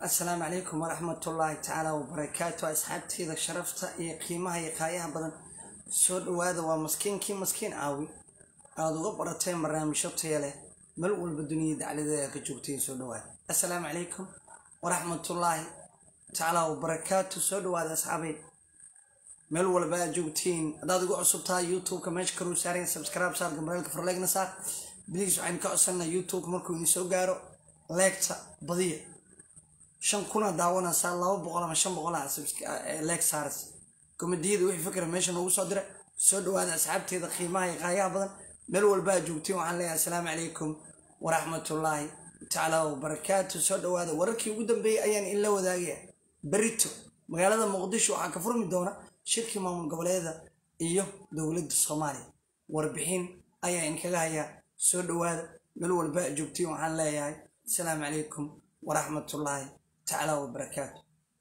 asalaamu calaykum waraxmatullaahi tacaala wabarakaatu asxaabteyda sharafta iyo qiimaha iyo qaayaha badan soo dhowaada waa maskiinkii maskiin caawi aada uga barateen barnaamijyo taya leh meel walba duniyada dacladeeda ka joogteen soo dhowaada asalaamu calaykum waraxmatullaahi tacaala wabarakaatu soo dhowaada asxaabay meel walba aad joogtiin haddaad igu cusub tahay youtube-ka meesha karuu saareen subscribe saar gambareelka farleegna saar biliis waxaynu ka codsanaa youtube markuu idin soo gaaro leegta badiya shan kuna daawanaysaa laba boqol ama shan boqol leeg saaras komadiyada wixii fikra meesha noogu soo dira soo dhowaada asxaabteeda qiimaha iyo qaayaha badan meel walba aad joogtiin waxaan leeyahay asalaamu calaykum waraxmatullaahi tacaala wabarakaatu soo dhowaada wararkii ugu dambeeyey ayaan in la wadaagaya berito magaalada muqdisho waxaa ka furmi doona shirkii maamul goboleeda iyo dowladda soomaaliya warbixin ayaa inkaga hayaa soo dhowaada meel walba aad joogtiin waxaan leeyahay asalaamu calaykum waraxmatullaahi tacaala wabarakaatu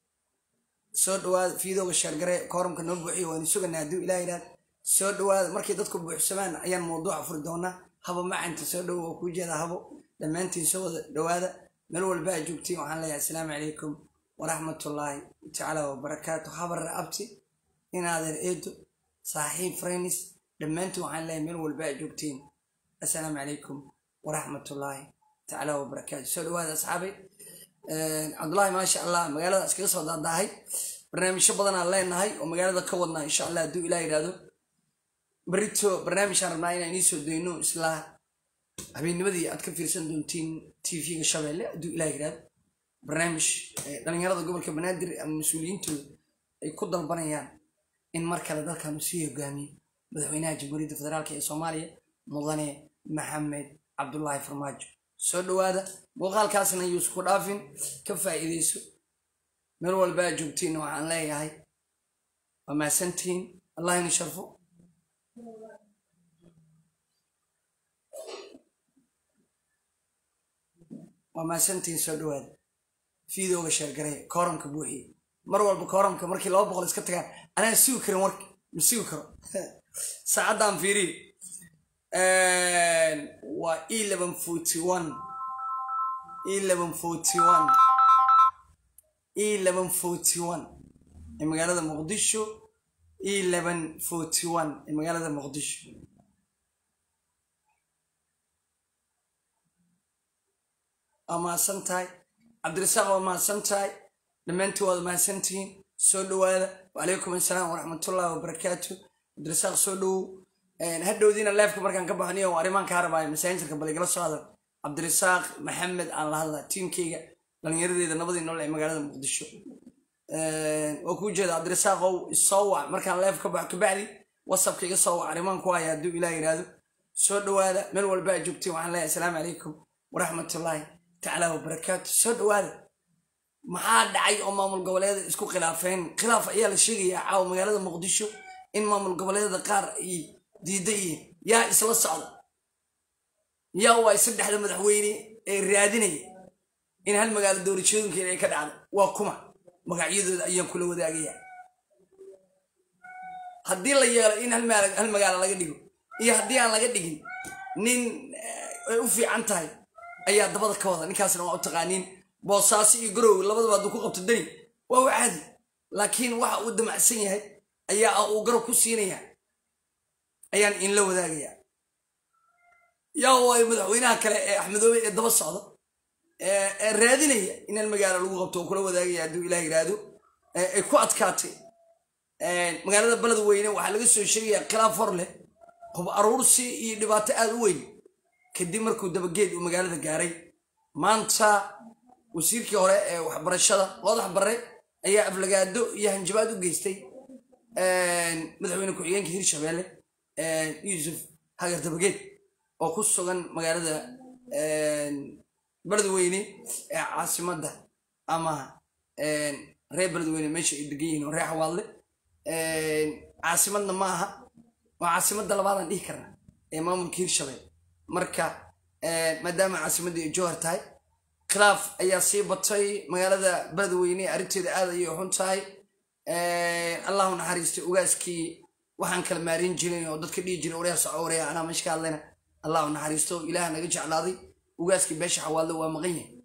soo dhowaada fiidooga sheergare kooramka noo buuxiyo waanu suganaa hadduu ilaah yidhaahd soo dhowaada markay dadku buuxsamaan ayaan mawduuca furi doonaa habo macanta soo dhowo oo kuu jeeda habo dhammaantiin soo wada dhowaada meel walba aad joogtiin waxaan leeyahay asalaamu calaykum waraxmatullaahi tacaala wabarakaatu habar abti inaadeer eedo saaxiib freynis dhammaantiin waxaan leeyahay meel walba aad joogtiin assalaamu calaykum waraxmatullaahi tacaala wabarakaatu soo dhowaada asxaabay cabdullaahi maasha allah magaalada iskaga soo daadaahay barnaamijyo badanaan leenahay oo magaalada ka wadnaa insha allah hadduu ilah yidhaahdo berito barnaamijaan rabnaa inaan inii soo dayno islaa habeennimadii aad ka fiirsan doontiin tv-ga shabeelle hadduu ilah yidhaahdo barnaamij dhalinyarada gobolka banaadir ama mas-uuliyiintooda ay ku dalbanayaan in mar kale dalkan uu sii hogaamiyo madaxweynaha jamhuuriyadda federaalk ee soomaaliya mudane maxamed cabdulaahi farmaajo soo dhowaada muuqaalkaasna yuusku dhaafin ka faa'iideyso meel walba aad joogtiin waxaan leeyahay waa mahadsantihiin allah ini sharfo waa mahadsantihiin soo dhowaada fiidooga sheergaray kooramka buuxiye mar walba kooramka markii laba boqol iska tagaan anaa sugi karin warka ma sugi karo saacaddan fiiriye waa eleven forty one eleven forty one eleven forty one ee magaalada muqdisho eleven forty one ee magaalada muqdisho waa mahadsan tahay cabdirasaaq waa mahadsan tahay dhammaantii waad mahadsantihiin soo dhowaada wacalaykum assalaam waraxmatullahi wabarakaatu cabdirasaaq soo dhowow hadhowdiina leefka markaan ka baxniyo arrimaan kaa rabaayo masaainjarka baligala soo hadal cabdirasaaq maxamed aan la hadlaa tiimkeyga dhallinyaradeeda nabadii nool ee magaalada muqdisho waa kuu jeeda cabdirasaaqow isoo wac markaan leef ka baxo kabacdi wasabka iga soo wac arrimaan ku haya hadduu ilaah yidhaahdo soo dhowaada meel walba aad joogtiin waxaan leeyahay asalaamu calaykum waraxmatullaahi tacaala wabarakaatu soo dhowaada maxaa dhacay oo maamul goboleeda isku khilaafeen khilaaf ayaa la sheegayaa caawa magaalada muqdisho in maamul goboleedada qaar ay diida yihiin yaa isla socda yaa waay saddexda madaxweyne ee raadinaya in hal magaalo doorashooyinkeeda ay ka dhacdo waa kuma magacyadooda ayaan kula wadaagaya haddii la yeelo in hal magaalo laga dhigo iyo haddii aan laga dhigin nin ay u fiican tahay ayaa dabada ka wada ninkaasna waa u taqaaniin boosaaso iyo garowe labadaba hadduu ku qabto dani waa u caadi laakiin waxa uu damacsan yahay ayaa uu garab ku siinaya ayaan inla wadaagayaa yaa waay madaxweynaha kale ee axmedoobe ee daba socda ee raadinaya in hal magaalo lagu qabto oo kula wadaagaya hadduu ilah yidhaahdo ay ku adkaatay magaalada baled weyne waxaa laga soo sheegayaa khilaaf hor leh hub aruursi iyo dhibaato aada u weyn kadib markuu dabageed uu magaalada gaaray maanta wasiirkii hore ee waxbarashada loodax barre ayaa aflagaado iyo hanjabaad u geystay madaxweyne ku-xigeenka hirshabeelle yuusuf hagar dabageed oo ku sugan magaalada beledweyne ee caasimadda ama reer beledweyne meesha ay degan yihiin oo reer xawaadle caasimadna ma aha waa caasimadda labaadaan dhihi karna ee maamulka hirshabelle marka maadaama caasimadda ay jowhar tahay khilaaf ayaa sii batay magaalada beledweyne arrinteeda aad ayay xun tahay allahu naxariistay ugaaskii waxaan kala maarin jirin oo dadka dhihi jiray oreya soco oreya anaa meesha ka hadlayna allahu naxariisto ilaah naga jeclaaday ugaaskii beesha xawaallo waa maqan yahay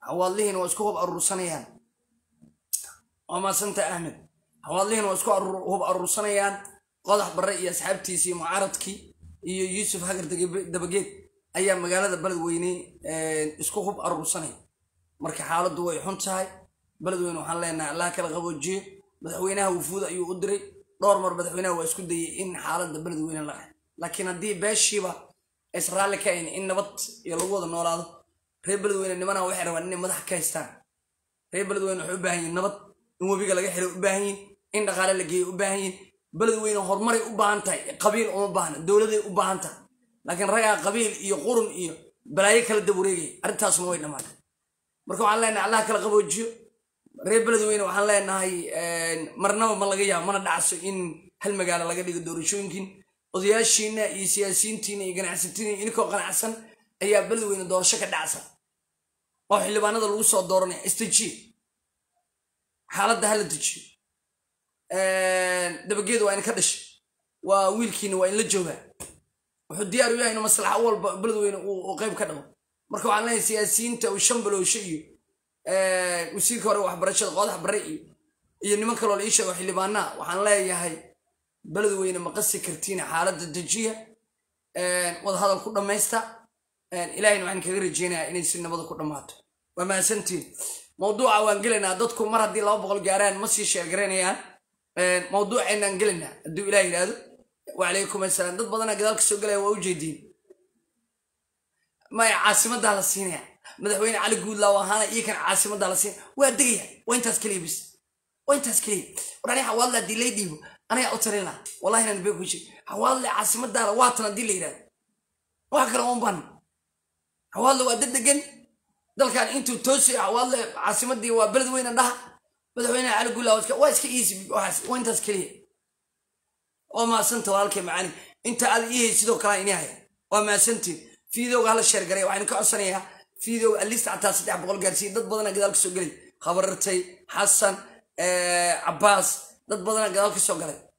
xawaadlihiina waa isku hub aruursanayaan waa maasanta axmed xawaadlihiina waa isku hub aruursanayaan qodax barre iyo asxaabtiisii mucaaradkii iyo yuusuf hagar dabageed ayaa magaalada beledweyne isku hub aruursanaya marka xaaladdu way xun tahay beledweyne waxaan leenahay allah kala qaboojiyo madaxweynaha wufuud ayuu u diray dhowr mar madaxweynaha waa isku dayay in xaaladda beledweyne la ah laakiin haddii beeshiiba israali ka ayn in nabad iyo lagu wada noolaado reer beledweyne nimana waxay rabaan inay madax ka haystaan reer beledweyne waxay u baahan yihin nabad in webiga laga xiray u baahan yihin in dhaqaale la geeyo u baahan yihin beledweyne horumaray u baahan tahay qabiil uma baahna dowladay u baahan tahay laakiin ragaa qabiil iyo qurun iyo balaayo kala dawareegaya arrintaasna way dhammaatay marka waxaan leenahay allah kala qaboojiyo reer beledweyne waxaan leenahay marnaba ma laga yaabo mana dhacso in hal magaalo laga dhigo doorashooyinkin odayaashiina iyo siyaasiyiintiina iyo ganacsatiina inkoo qanacsan ayaa beledweyne doorasho ka dhacsan oo xildhibaanada lagu soo dooranaya istajiye xaaladda hala dejiyo dabageed waa in ka dhashay waa wiilkiina waa in la joogaa wuxuu diyaar u yahay in maslaxa walba beledweyne uu qayb ka dhabo marka waxaan leenahay siyaasiyiinta uu shan baloosho iyo wasiirka hore waxbarashada qoodax bare iyo iyo niman kaloo la ii sheego xildhibaanaa waxaan leeyahay beledweyne ma qasi kartiin xaaladda dejiya wadahadal ku dhammaysta ilahayna waxaan kaga rajeynayaa inay si nabada ku dhammaato waa mahadsantiin mawduuca waan gelaynaa dadku mar haddii laba boqol gaaraan ma sii sheergaraynayaan mawduuceennaan gelaynaa hadduu ilah yidhaahdo wacalaykum assalaam dad badanaa gadaal ka soo galaya waa u jeediin maya caasimaddaa la siinaya madaxweyne cali guudlaaw ahaana iyo kan caasimaddaa la siinaya waa degaya waa intaas keliya bis waa intaas keliya war aniga xawaadle haddii lay dhiibo anagaa u tarin laha wallahi inaan bee ku sheeg xawaadle caasimadaala waatan haddii la yidhahdo wax kale uma baahna xawaadle waa dad degan dalkan intuu toosay xawaadle caasimadii waa beled weyne dhaha madaxweyne cali guudlaaw waa iska easy waxaas waa intaas keliya waa maasanta walaalkay macaani inta aad ii hay sidoo kale ini haya waa maasantiin fiidowga hala sheergaray waxaan ka codsanayaa fiidowga alista xataa saddex boqol gaarsiiya dad badana gadaal ka soo gelay khabarartay xasan cabaas dad badana gadaal ka soo galay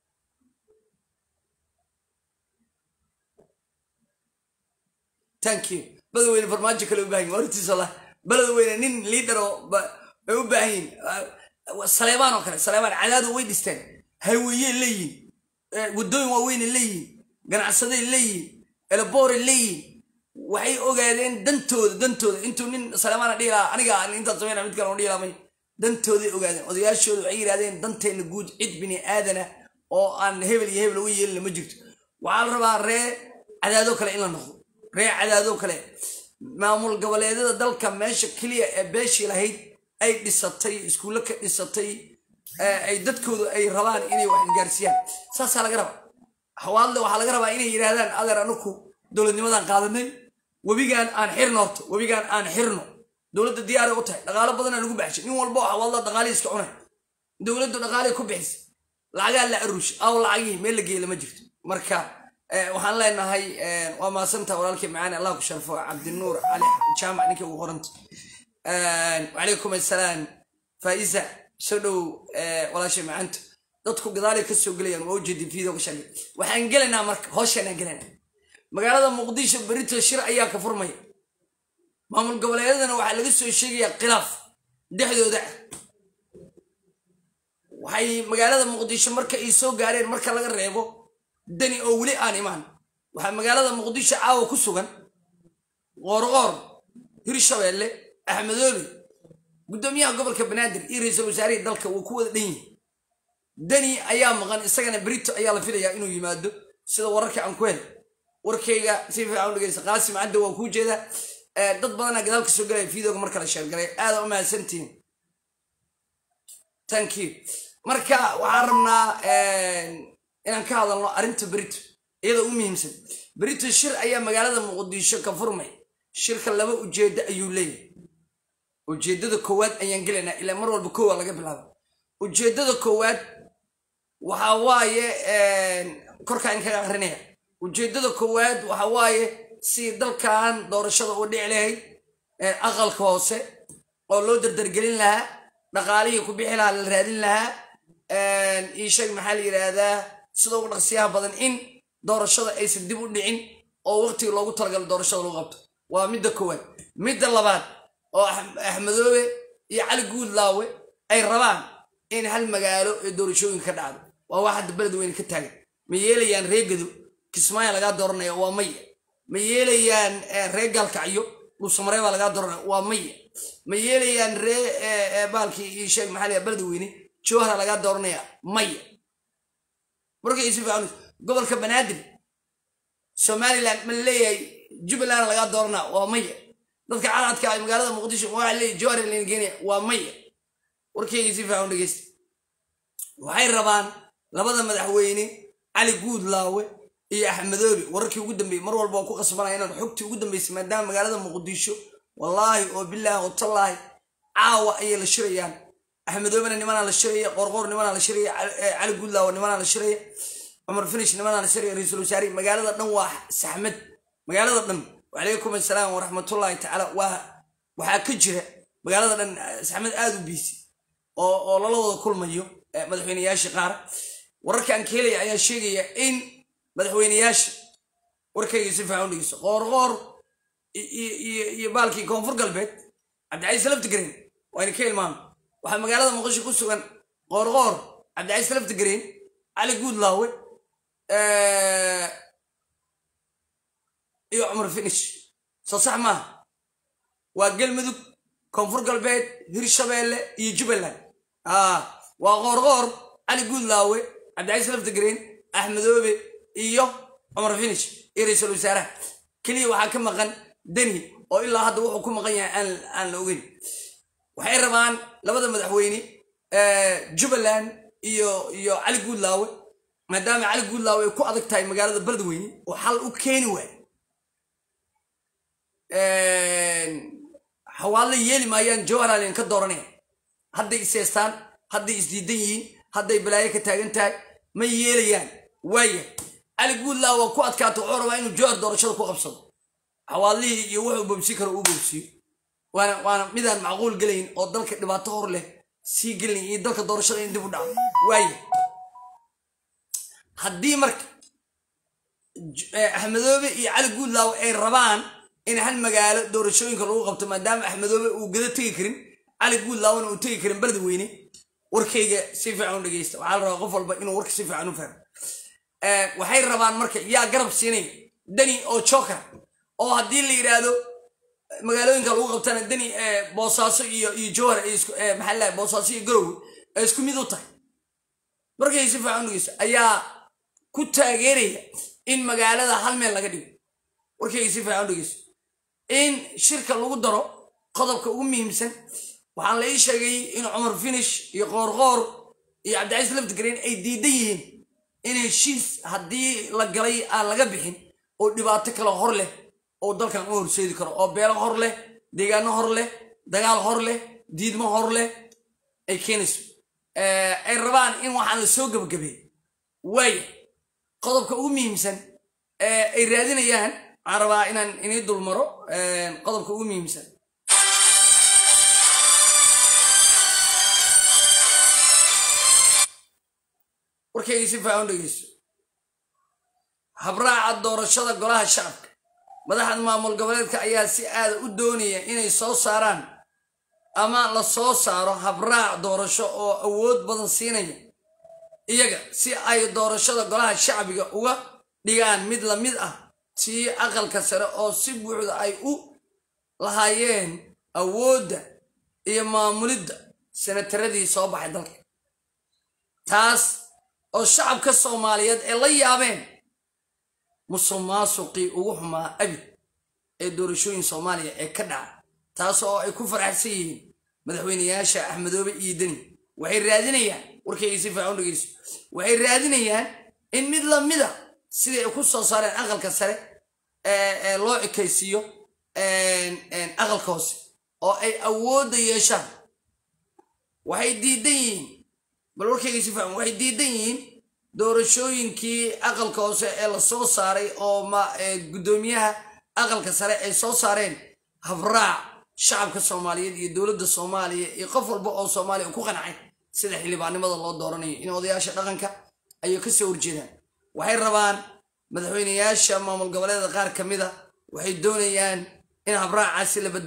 thank you beledweyne farmaajo kale u baahan yihin hortiisa allah beledweyne nin liidar oo ay u baahan yihin saleebaan oo kale saleebaan cadaadu way dhisteen hayweeye leeyihin waddooyin waaweyne leeyihin ganacsaday leeyihin eleboore leeyihin waxay ogaadeen dantooda dantooda intuu nin saleemaana dhihi lahaa aniga intaad samayna mid kale dhihi lahaa dantooday ogaadeen odayaashooda waxay yidhahdeen danteenna guud cid bini aadana oo aan hebel iyo hebel uga yeelina ma jirto waxaa la rabaa ree cadaado kale in la noqdo ree cadaado kale maamul goboleedyada dalka meesha keliya ee beeshii lahayd ay dhisatay iskuulle ka dhisatay ay dadkoodu ay rabaan inay wax gaarsiiyaan saasaa laga rabaa xawaadle waxaa laga rabaa inay yidhaahdaan adeer anuku dowladnimadan qaadanay webigaan aan xirno horto webigaan aan xirno dowladda diyaaray u tahay dhaqaalo badanaa lagu baxshay nin walba oo xawaadla dhaqaalihii iska cunay dowladdu dhaqaalihii ku bixisay lacagaa la aruush aw lacagihii meel la geeyla ma jirto marka waxaan leenahay waa maasanta walaalkii macaani allah ku sharfo cabdinuur cali jaamac ninkii ugu qoranta wacalaykum assalaam faa'iza soo dhow walaashay macaanto dadku gadaalay ka soo gelayaan waa ujeedin video ka sheegay waxaan gelaynaa marka hooshaanaan gelaynaa magaalada muqdisho berito shir ayaa ka furmaya maamul goboleedyadana waxaa laga soo sheegayaa khilaaf dhexdooda ah waxay magaalada muqdisho marka ay soo gaareen marka laga reebo dani oo weli aan imaan waxaa magaalada muqdisho caawa ku sugan qoorqoor hirshabeelle axmedoobe guddoomiyaha gobolka banaadir iyo ra-iisul wasaarihii dalka wuu ku wada dhan yihi dani ayaa maqan isagana berito ayaa la filayaa inuu yimaado sida wararka aan ku hel warkayga si fiican u dhegeysta qaasim cadda waan kuu jeedaa dad badanaa gadaal ka soo galaya videoga marka la sheergalay aada u mahadsantihiin thank you marka waxaan rabnaa inaan ka hadalno arrinta berito iyada u muhiimsan berito shir ayaa magaalada muqdisho ka furmay shirka laba ujeeddo ayuu leeyahay ujeeddada koowaad ayaan gelaynaa ilaa mar walba kowa laga bilaabo ujeeddada koowaad waxa waaye korkaan kaga akrinaya ujeeddada koowaad waxa waaye si dalkan doorashada u dhici lahayd aqalka hoose oo loo dardargelin lahaa dhaqaalihii ku bixi lahaa la raadin lahaa iisheeg maxaa la yidhaahdaa sida ugu dhaqsiyaha badan in doorashada aysan dib u dhicin oo waqtiga loogu talagalo doorashada lagu qabto waa midda koowaad midda labaad oo axmedoobe iyo cali guudlaawe ay rabaan in hal magaalo ee doorashooyinka ka dhacdo waa wax hadda beledweyne ka taagan ma yeelayaan reegado kismaayo lagaa dooranaya waa maya ma yeelayaan ree gaalkacyo dhuusamaree baa lagaa dooranaya waa maya ma yeelayaan ree baalkii iyo sheeg maxaa layaa beledweyne jowhara lagaa dooranaya maya markay si fiican gobolka banaadir somaliland ma leeyahay jubbaland lagaa dooranaa waa maya dadka caladka ay magaalada muqdisho waxaa leeyahay jowhar layna geenaya waa maya warkeyga si fiican dhegeysta waxay rabaan labada madaxweyne cali guudlaawe iyo axmedoobe wararkii ugu dambeeyey mar walba waa ku qasbanaya inaan xogtii ugu dambeysay maadaama magaalada muqdisho wallaahi oo bilaahi oo tallaahi caawa ayay la shirayaan axmedoobena nimanaa la shiraya qorqoor nimanaa la shiraya cali guudlaawe nimanaa la shiraya cumar finish nimanaa la shiraya ra-iisul wasaarihi magaalada dhan waa saxmad magaalada dhan wacalaykum assalaam waraxmatullaahi tacaala waa waxaa ka jira magaalada dhan saxmad aada u biisi oo oo lala wada kulmayo madaxweyneyaasha qaar wararkaan ka helaya ayaa sheegaya in madaxweyneyaasha warkayga si fiican u dhegeyso qoorqoor iyo baalkii koonfur galbeed cabdicaiis laftigreen wayna ka ilmaama waxaa magaalada muqdisho ku sugan qoorqoor cabdicaiis laftigreen cali guudlaawe iyo cumar finish soo sax maaha waa galmudug koonfur galbeed hirshabeelle iyo jubbaland waa qoorqoor cali guudlaawe cabdicaiis laftigreen axmedoobe iyo cumar finish iyo ra-iisul wasaaraha keliya waxaa ka maqan deni oo ilaa hadda wuxuu ku maqan yahay aan la ogeyn waxay rabaan labada madaxweyne jubbaland iyo iyo cali guudlaawe maadaama cali guudlaawe ay ku adag tahay magaalada beledweyne oo xal u keeni waayo xawaadla yeeli maayaan jowharalen ka dooranaya hadday iseestaan hadday isdiidan yihiin hadday balaayo ka taagan tahay ma yeelayaan waaya cali guudlaa waa ku adkaata wuxuu rabaa inuu jowhar doorashada ku qabsado xawaadlihii iyo wuxuu bobsi karo uu bobsiyo waana waana midaan macquul gelayn oo dalka dhibaato hor leh sii gelin iyo dalka doorashada in dib u dhaco waaya haddii marka axmedoobe iyo cali guudlaaw ay rabaan in hal magaalo doorashooyinka lagu qabto maadaama axmedoobe uu gada tegi karin cali guudlaawna uu tegi karin beledweyne warkayga si fiican u dhegeysta waxaa la rabaa qof walba inuu warka si fiican u fahmo waxay rabaan marka yaa garab siinaya deni oo joker oo haddii la yidhaahdo magaalooyinka lagu qabtana deni boosaaso iyo iyo jowhar maxaa la boosaaso iyo garowe ay isku mid u tahay markay si fiican u dhegeysto ayaa ku taageeraya in magaalada hal meel laga dhigo warkayga si fiican u dhegeysto in shirka lagu daro qodobka ugu muhiimsan waxaan la ii sheegay in cumar finish iyo qoorqoor iyo cabdicaiis laftigreen ay diidan yihiin in heshiis haddii la galay aan laga bixin oo dhibaato kale hor leh oo dalkan u horseedi karo oo beelo hor leh deegaano hor leh dagaal hor leh diidmo hor leh ay keenayso ay rabaan in waxaan la soo gebagabeey waaya qodobka ugu muhiimsan ay raadinayaan waxaan rabaa inaan inii dulmaro qodobka ugu muhiimsan warkayga si fiican u dhegeyso habraaca doorashada golaha shacabka madaxda maamul goboleedka ayaa si aada u doonaya inay soo saaraan ama la soo saaro habraac doorasho oo awood badan siinaya iyaga si ay doorashada golaha shacbiga uga dhigaan mid la mid ah tii aqalka sare oo si buuxda ay u lahaayeen awoodda iyo maamulidda senataradii soo baxay dalka taas oo shacabka soomaaliyeed ee la yaabeen musuq maasuqii ugu xumaa abid ee doorashooyin soomaaliya ee ka dhaca taas oo ay ku faraxsan yihiin madaxweyneyaasha axmedoobe iyo deni waxay raadinayaan warkayga si fiican u dhegeyso waxay raadinayaan in mid lamida sidii ay ku soo saareen aqalka sare ee loo ekaysiiyo aqalka hoose oo ay awoodda yeeshaan waxay diidan yihiin bal warkayga si fiican waxay diidan yihiin doorashooyinkii aqalka hoose ee la soo saaray oo ma guddoomiyaha aqalka sare ay soo saareen habraac shacabka soomaaliyeed iyo dowladda soomaaliya iyo qof walba oo soomaaliya ku qancay sida xildhibaannimada loo dooranayo in odayaasha dhaqanka ayay ka soo horjeedaan waxay rabaan madaxweyneyaasha maamul goboleeda qaar ka mid a waxay doonayaan in habraacaasi la bedelo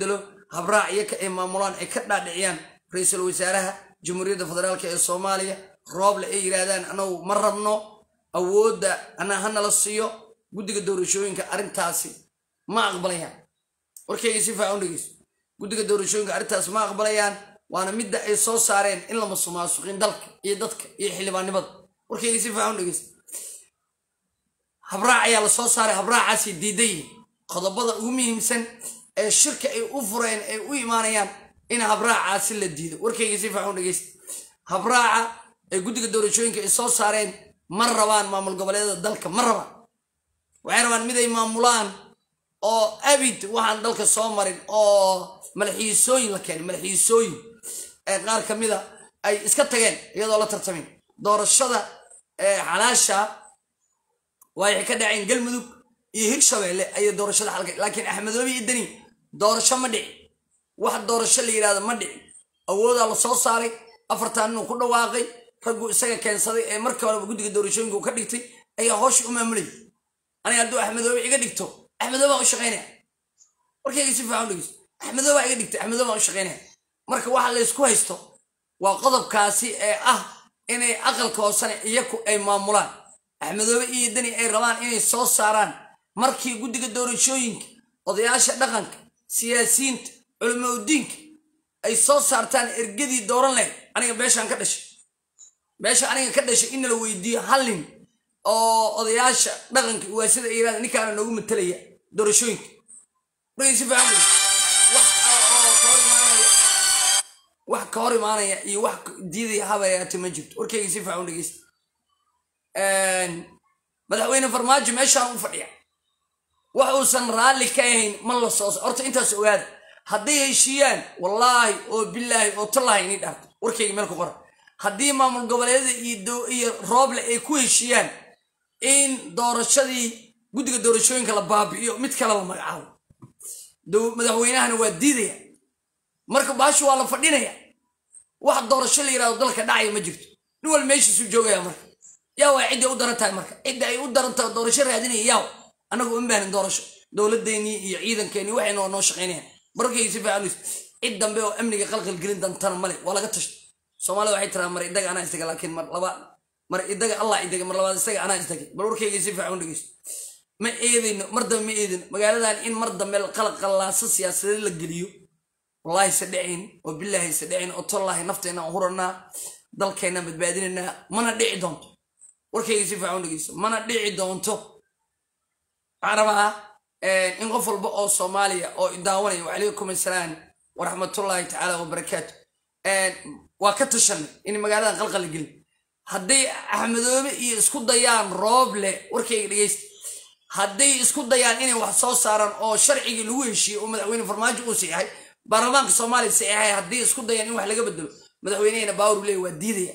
habraac iyaka ay maamulaan ay ka dhaadhiciyaan ra-iisul wasaaraha jamhuuriyadda federaalk ee soomaaliya rooble ay yidhaahdaan anagu ma rabno awoodda anaa hanala siiyo guddiga doorashooyinka arrintaasi ma aqbalayaan warkayga si faacan dhegeyso guddiga doorashooyinka arrintaas ma aqbalayaan waana midda ay soo saareen in la masuqmaasuqin dalka iyo dadka iyo xildhibaannimada warkayga si faacan dhegeyso habraac ayaa la soo saaray habraacaasay diidan yihiin qodobada ugu muhiimsan ee shirka ay u fureen ay u imaanayaan in habraacaasi la diido warkayga si faacan dhegeysta habraaca ay guddiga doorashooyinka ay soo saareen ma rabaan maamul goboleedyada dalka ma rabaan waxay rabaan mid ay maamulaan oo abid waxaan dalka soo marin oo madaxiisooyin la keenay madaxiisooyin ee qaar ka mida ay iska tageen iyadoo la tartamin doorashada xalaasha waxay ka dhaceen galmudug iyo hirshabeelle ayay doorashada xalka laakiin axmedoobi iyo deni doorasho ma dhici wax doorasho la yidhahdo ma dhici awoodaa la soo saaray afartan inuu ku dhawaaqay raggu isaga keensaday ee markii horeba guddiga doorashooyinka uu ka dhigtay ayaa hoosha u maamulayay aniga hadduu axmedoobe iga dhigto axmedoobe baan u shaqaynaya warkayga si fiican dhegeyso axmedoobe baa iga dhigtay axmedoobe baan u shaqaynaya marka waxa laysku haysto waa qodobkaasi ee ah inay aqalka hoosane iyaku ay maamulaan axmedoobe iyo deni ay rabaan inay soo saaraan markii guddiga doorashooyinka odayaasha dhaqanka siyaasiyiinta culimaudiinka ay soo saartaan ergadii dooran lahayd aniga beeshaan ka dhashay beesha aniga ka dhashay in la weydiiyo hal nin oo odayaasha dhaqanka waasida ay yirahda ninkaana noogu matalaya doorashooyinka markay si fiican wax ka hor imaanaya iyo wax diidaya habayaate ma jirto warkayga si fiican dhegeysta madaxweyne farmaajo meeshaan u fadhiya wax uusan raalli ka ahayn ma la soo horta intaas ogaada hadday heshiiyaan wallaahi oo bilaahi oo tallaahi inii dhaarto warkayga meel ku qora haddii maamul goboleedyada iyo rooble ay ku heshiiyaan in doorashadii guddiga doorashooyinka la baabi'iyo mid kale la magacaabo madaxweynahana waa diidaya marka baashu waa la fadhinaya wax doorasho la yidhahdo dalka dhacaya ma jirto nin wal meeshiisuu joogaya marka yaa waa cidday u daran tahay marka cidda ay u daran tahay doorasho raadinaya yaaw annagu uma baanin doorasho dowladeennii iyo ciidankeenii waxay noo noo shaqaynayaan barkayga si fiican cid dambe oo amniga qalqal gelin dantana male waa laga tashta soomaalida waxay tiraa mar idaga anaa istaga laakiin mar laba mar idaga allah idaga mar labaad isaga anaa istagay bal warkayga si fiican dhegeysto ma eedayno mar dambe ma eedayno magaaladan in mar dambe qalqallaaso siyaasadeed la geliyo wallaahi se dhacayn oo bilaahi se dhacayn oo tollaahi nafteenna aan huranaa dalkeenna badbaadinaynaa mana dhici doonto warkayga si fiican dhegeysto mana dhici doonto waxaan rabaa in qof walba oo soomaaliya oo idaawanaya wacalaykum assalaam waraxmatullaahi tacaala wabarakaatu waa ka tashanay in magaaladan qalqal gelin hadday axmedoobe iyo isku dayaan rooble warkayga dhegeysta hadday isku dayaan inay wax soo saaraan oo sharcigii lagu heshiiyey oo madaxweyne farmaajo uu siixay baarlamaanka soomaaliya siixay haddii isku dayaan in wax laga bedelo madaxweynehena baawur leey waa diidaya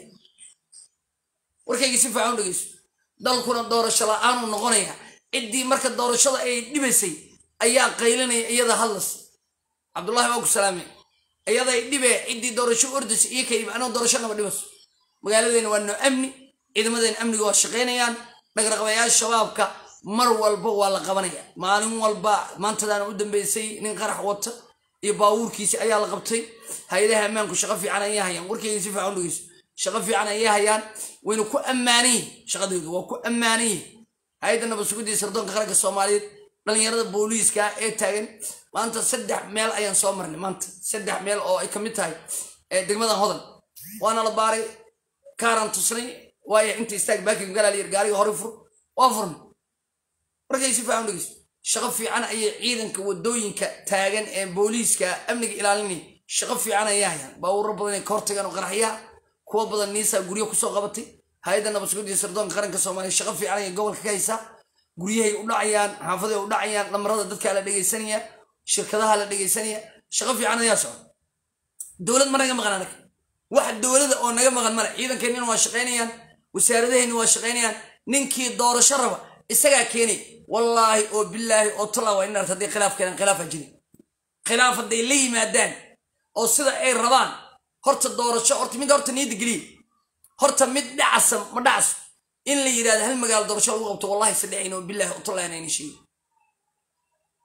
warkayga si fiican dhegeysto dalkuna doorasho la-aanuu noqonaya ciddii marka doorashada ay dhibaysay ayaa qaylinaya iyada hadlas cabdullahi waa ku salaamay iyaday dhibe ciddii doorasho ordaysa iyo kayib anoo doorasho naba dhibayso magaaladeena waa noo amni ciidamadeena amniga waa shaqaynayaan dhagraqabayaasha shabaabka mar walba waa la qabanaya maalin walba maantadaana u dambeysay nin qarax wata iyo baawuurkiisi ayaa la qabtay hay-adaha ammaanku shaqo fiican ayay hayaan warkeyga si fiican dhegeyso shaqo fiican ayay hayaan wayna ku ammaanan yihin shaqadeedu waa ku ammaanan yihin hay-adda nabadsuguddii sardoonka qaranka soomaaliyeed dhalinyarada booliiska ee taagan maanta saddex meel ayaan soo marnay maanta saddex meel oo ay ka mid tahay degmadan hodan waana la baaray kaaran tusnay waayo inta istaag baakin galaalyar gaariga hore fur waa furnay markay si fiican dhegeyso shaqo fiican ayay ciidanka wadooyinka taagan ee booliiska amniga ilaalinaya shaqo fiican ayay hayaan baawuro badan ay ka hortagaan oo qaraxyaha kuwa badan niisaa guryo kusoo qabatay hay-adda nabadsuguddii sardoonka qaranka soomaaliya shaqo fiican ayay gobolka ka haysaa guryahay u dhacayaan xaafaday u dhacayaan dhamarada dadkaa la dhegaysanaya shirkadaha la dhegaysanaya shaqo fiican ayaa socda dowlad ma naga maqan anaga wax dowlada oo naga maqan male ciidankeenina waa shaqaynayaan wasaaradaheenna waa shaqaynayaan ninkii doorasho raba isagaa keenay wallaahi oo bilaahi oo tallaa waa in arta hadday khilaaf keenaan khilaafa jiri khilaaf hadday la yimaadaan oo sida ay rabaan horta doorasho horta mid horta niyadda geliya horta mid dhacasa ma dhacaso in la yidhahdo hal magaalo doorasho lagu qabto wallahi sadhexin oo bilaahi oo tallaa inayna sheegin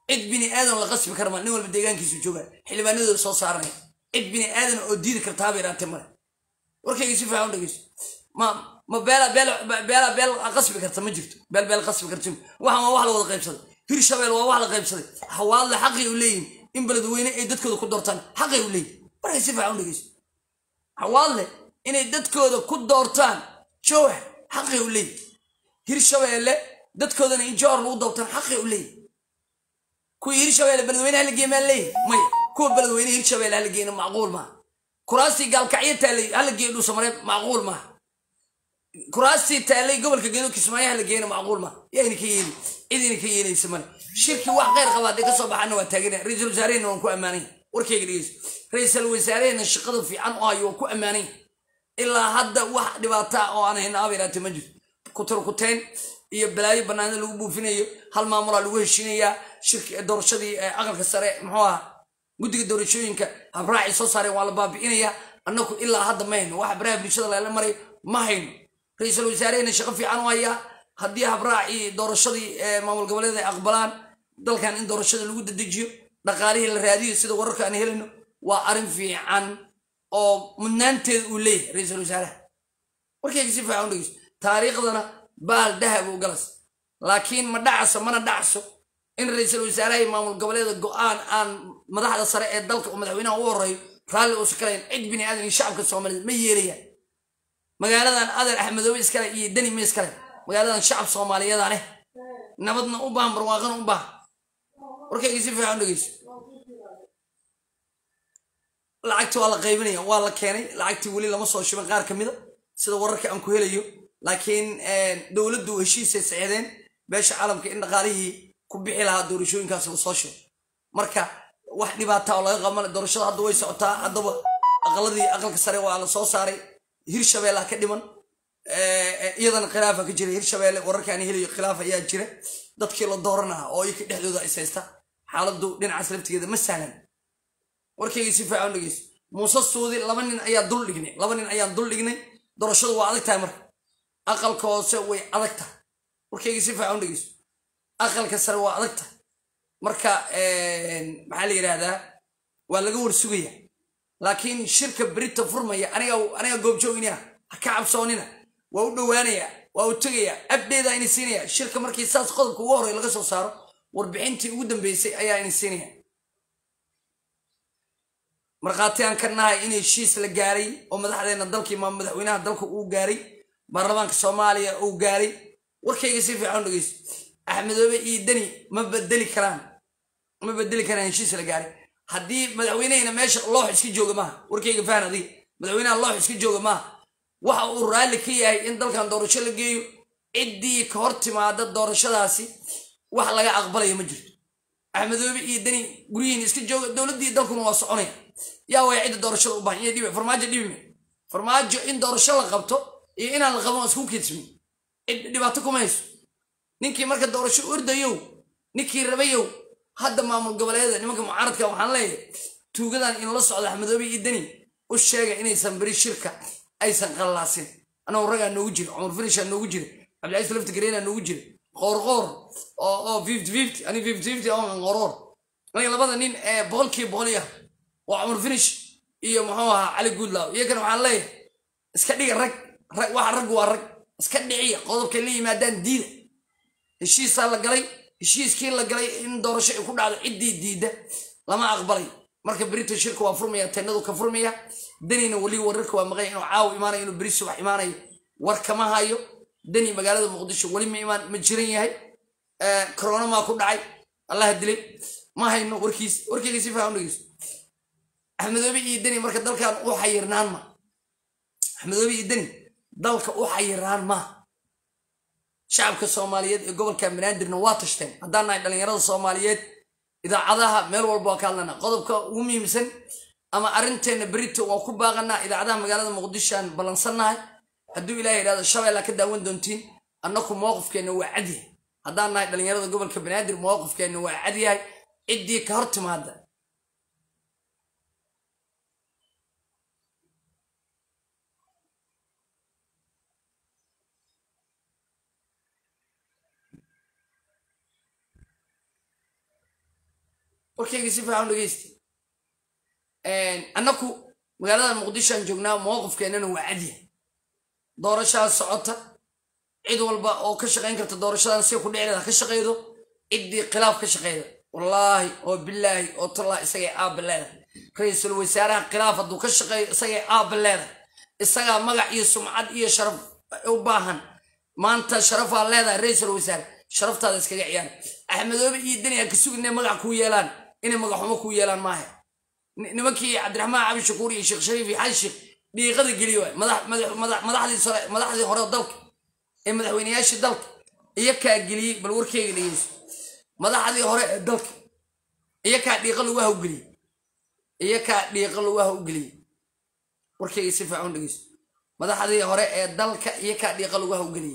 cid bini aadan la qasbi kara ma nin walba deegaankiisu jooga xildhibaanadooda soo saaranaya cid bini aadan oo diidi kartaaba iraatee male warkayga si fiican u dhegeyso ma ma beela beel beela beel qasbi karta ma jirto beel beel qasbi karta waxaan waa wax la wada qaybsaday hirshabeel waa wax la qaybsaday hawaadle xaqay u leeyihin in beledweyne ay dadkooda ku doortaan xaqay u leeyihin warkay si fiican u dhegeyso hawaadle inay dadkooda ku doortaan jowx xaqay u leeyihin hirshabeelle dadkoodana in jowhar lagu doortaan xaqay u leeyihin kuwii hirshabeelle beledweyne hala geeya maa leeyihin maya kuwa beledweyne hirshabeelle hala geeyna macquul maaha kuraastii gaalkacyo taalay hala geeyo dhuusamareeb macquul maaha kuraastii taalay gobolka gedo kismaayo hala geeyna macquul maaha yayna ka yeeli cidina ka yeelaysa male shirkii wax kheyr qaba hadday kasoo baxaana waa taaganaya ra-iisul wasaarehena waan ku ammaanay warkayga dhegeyso ra-iisul wasaarehena shaqada fiican u hayo waan ku ammaanay ilaa hadda wax dhibaata oo aan hayna aba iraate ma jirto kuturkuteen iyo balaayo banaanida lagu buufinayo hal maamulaa lagu heshiinayaa shirki doorashadii aqalka sare muxuu aha guddiga doorashooyinka habraacay soo saareen waa la baabi'inayaa annaku ilaa hadda ma hayno waxa baraha bulshada lala marayo ma hayno ra-iisul wasaarehena shaqo fiican u hayaa haddii habraacii doorashadii maamul goboleed ay aqbalaan dalkan in doorashada lagu dadejiyo dhaqaalihii la raadiyo sida wararka aan helayno waa arrin fiican oo mudnaanteeda uu leeyahay ra-iisul wasaaraha warkayga si fiican u dhegeyso taariikhdana baal dahab u galas laakiin ma dhacso mana dhacso in ra-iisul wasaaraha iyo maamul goboleeda go-aan aan madaxda sare ee dalka oo madaxweynaha u horeeyo raalli uusa kalayn cid bini aadan iyo shacabka soomaaliyeed ma yeelayaan magaaladan adeer axmedoobe iskale iyo deni ma iskale magaaladan shacab soomaaliyeeda leh nabadna u baahan barwaaqana u baahan warkayga si fiican u dhegeyso lacagti waa la qaybinaya waa la keenay lacagtii weli lama soo shiban qaar ka mida sida wararka aan ku helayo laakiin dowladdu heshiisay sicdeen beesha caalamka in dhaqaalihii ku bixi lahaa doorashooyinkaas la soo sheego marka wax dhibaata oo laga qabmale doorashada hadda way socotaa haddaba aqaladii aqalka sare waa la soo saaray hirshabeella ka dhiman iyadana khilaafa ka jira hirshabeelle wararka aan helayo khilaaf ayaa jira dadkii la dooranaa oo iyaka dhexdooda is haysta xaaladdu dhinacaas laftigeeda ma sahlan warkayga si fiican dhegeyso muuse suudi laba nin ayaa dul dhignay laba nin ayaan dul dhignay doorashadu waa adag tahay marka aqalka hoose way adag tahay warkayga si fiican dhegeyso aqalka sare waa adag tahay marka maxaa la yidhaahdaa waa laga warsugaya laakiin shirka berita furmaya aniga aniga goobjooginaya ha ka cabsoonina waa u dhowaanaya waa u tegaya abdeeda ini siinaya shirka markii saas qodobka ugu horey laga soo saaro warbixintii ugu dambeysay ayaa ini siinaya markhaati aan ka nahay in heshiis la gaaray oo madaxdeena dalkii ma madaxweynaha dalka uu gaaray baarlamaanka soomaaliya uu gaaray warkayga si fiican dhegeyso axmedoobe iyo deni ma bedeli karaan ma bedeli karaan heshiis la gaaray haddii madaxweynehina meesha loox iska jooga maaha warkayga fahan adiga madaxweynaha loox iska jooga maaha waxa uu raalli ka yahay in dalkan doorasho la geeyo ciddii ka hor timaada doorashadaasi wax laga aqbalaya ma jirto axmedoobe iyo deni guryihiin iska jooga dowladdii dalkuna waa soconaya yaa way cidda doorashada u baahan iyo dhibe farmaajo dhibime farmaajo in doorasho la qabto iyo inaan la qaban isku kidsmin cid dhibaato kuma hayso ninkii marka doorasho ordayow ninkii rabayow hadda maamul goboleeda nimanka mucaaradka waxaan leeyahay tuugadan inla socda axmedoobe iyo deni u sheega inaysan beri shirka aysan qallaasin anagu ragaa noogu jira cumar finishaa noogu jira cabdilcaziz lafti gareena noogu jira qoorqoor oo oo fifty fifty ani fifty fifty oo qoorqoor aniga labada nin ee boqolkii boqol yah waa cumar finish iyo muxuu ahaa cali guudlaaw iyagana waxaan leeyahay iska dhiga rag rag waxa raggu waa rag iska dhiciya qodobkay la yimaadaan diida heshiisaa la galay heshiiskii la galay in doorasho ay ku dhacdo ciddii diidda lama aqbalay marka berito shirka waa furmaya teenadu ka furmaya danina weli wararka waa maqanya inuu caaw imaanayo inuu beri subax imaanayo war kama hayo dani magaalada muqdisho weli ma imaan ma jiran yahay corona maa ku dhacay allaha dilay ma hayno warkiis warkeyga si faahan dhegeyso axmedoobe iyo deni marka dalkan u xayirnaan ma axmedoobe iyo deni dalka u xayirnaan ma shacabka soomaaliyeed ee gobolka banaadirna waa tashteen haddaan nahay dhallinyarada soomaaliyeed idaacadaha meel walba waa ka hadlana qodobka ugu muhiimsan ama arrinteena berito waa ku baaqanaa idaacadaha magaalada muqdishoaan ballansannahay hadduu ilaah yidhahdo shabeellaa ka daawan doontiin annaku mowqifkeenna waa cadyahay haddaan nahay dhallinyarada gobolka banaadir mowqifkeenna waa cadyahay ciddii ka hor timaada warkayga si fiican dhegeysta annaku magaalada muqdisho aan joognaa mowqifkeennana waa cadya doorashaa socota cid walba oo ka shaqayn karta doorashadan si ku dhicleeda ka shaqaydo ciddii khilaaf ka shaqeyda wallaahi oo bilaahi oo tallaahi isagay aabba leedahay ra-iisul wasaaraha khilaaf hadduu ka shaqeeyo isagay aabba leedahay isagaa magac iyo sumcad iyo sharaf u baahan maanta sharafaa leedahay ra-iisul wasaare sharaftaada iskaga ciyaar axmedoobe iyo deni a ka sugin inay magac kuu yeelaan inay magaxumo kuu yeelaan maaha nimankii cabdiraxmaan cabi shakuur iyo sheekh shariif iyo xaji sheekh dhiiqada geliy waay madaxdii hore dalka ee madaxweyneyaashii dalka iyo kaa geliyey bal warkeyga dhegeyso madaxdii hore ee dalka iyo kaa dhiiqa lagu hawgeliyey iyo kaa dhiiqa lagu hawgeliyey warkeyga si fiican dhegeyso madaxdii hore ee dalka iyo kaa dhiiqa lagu hawgeliyey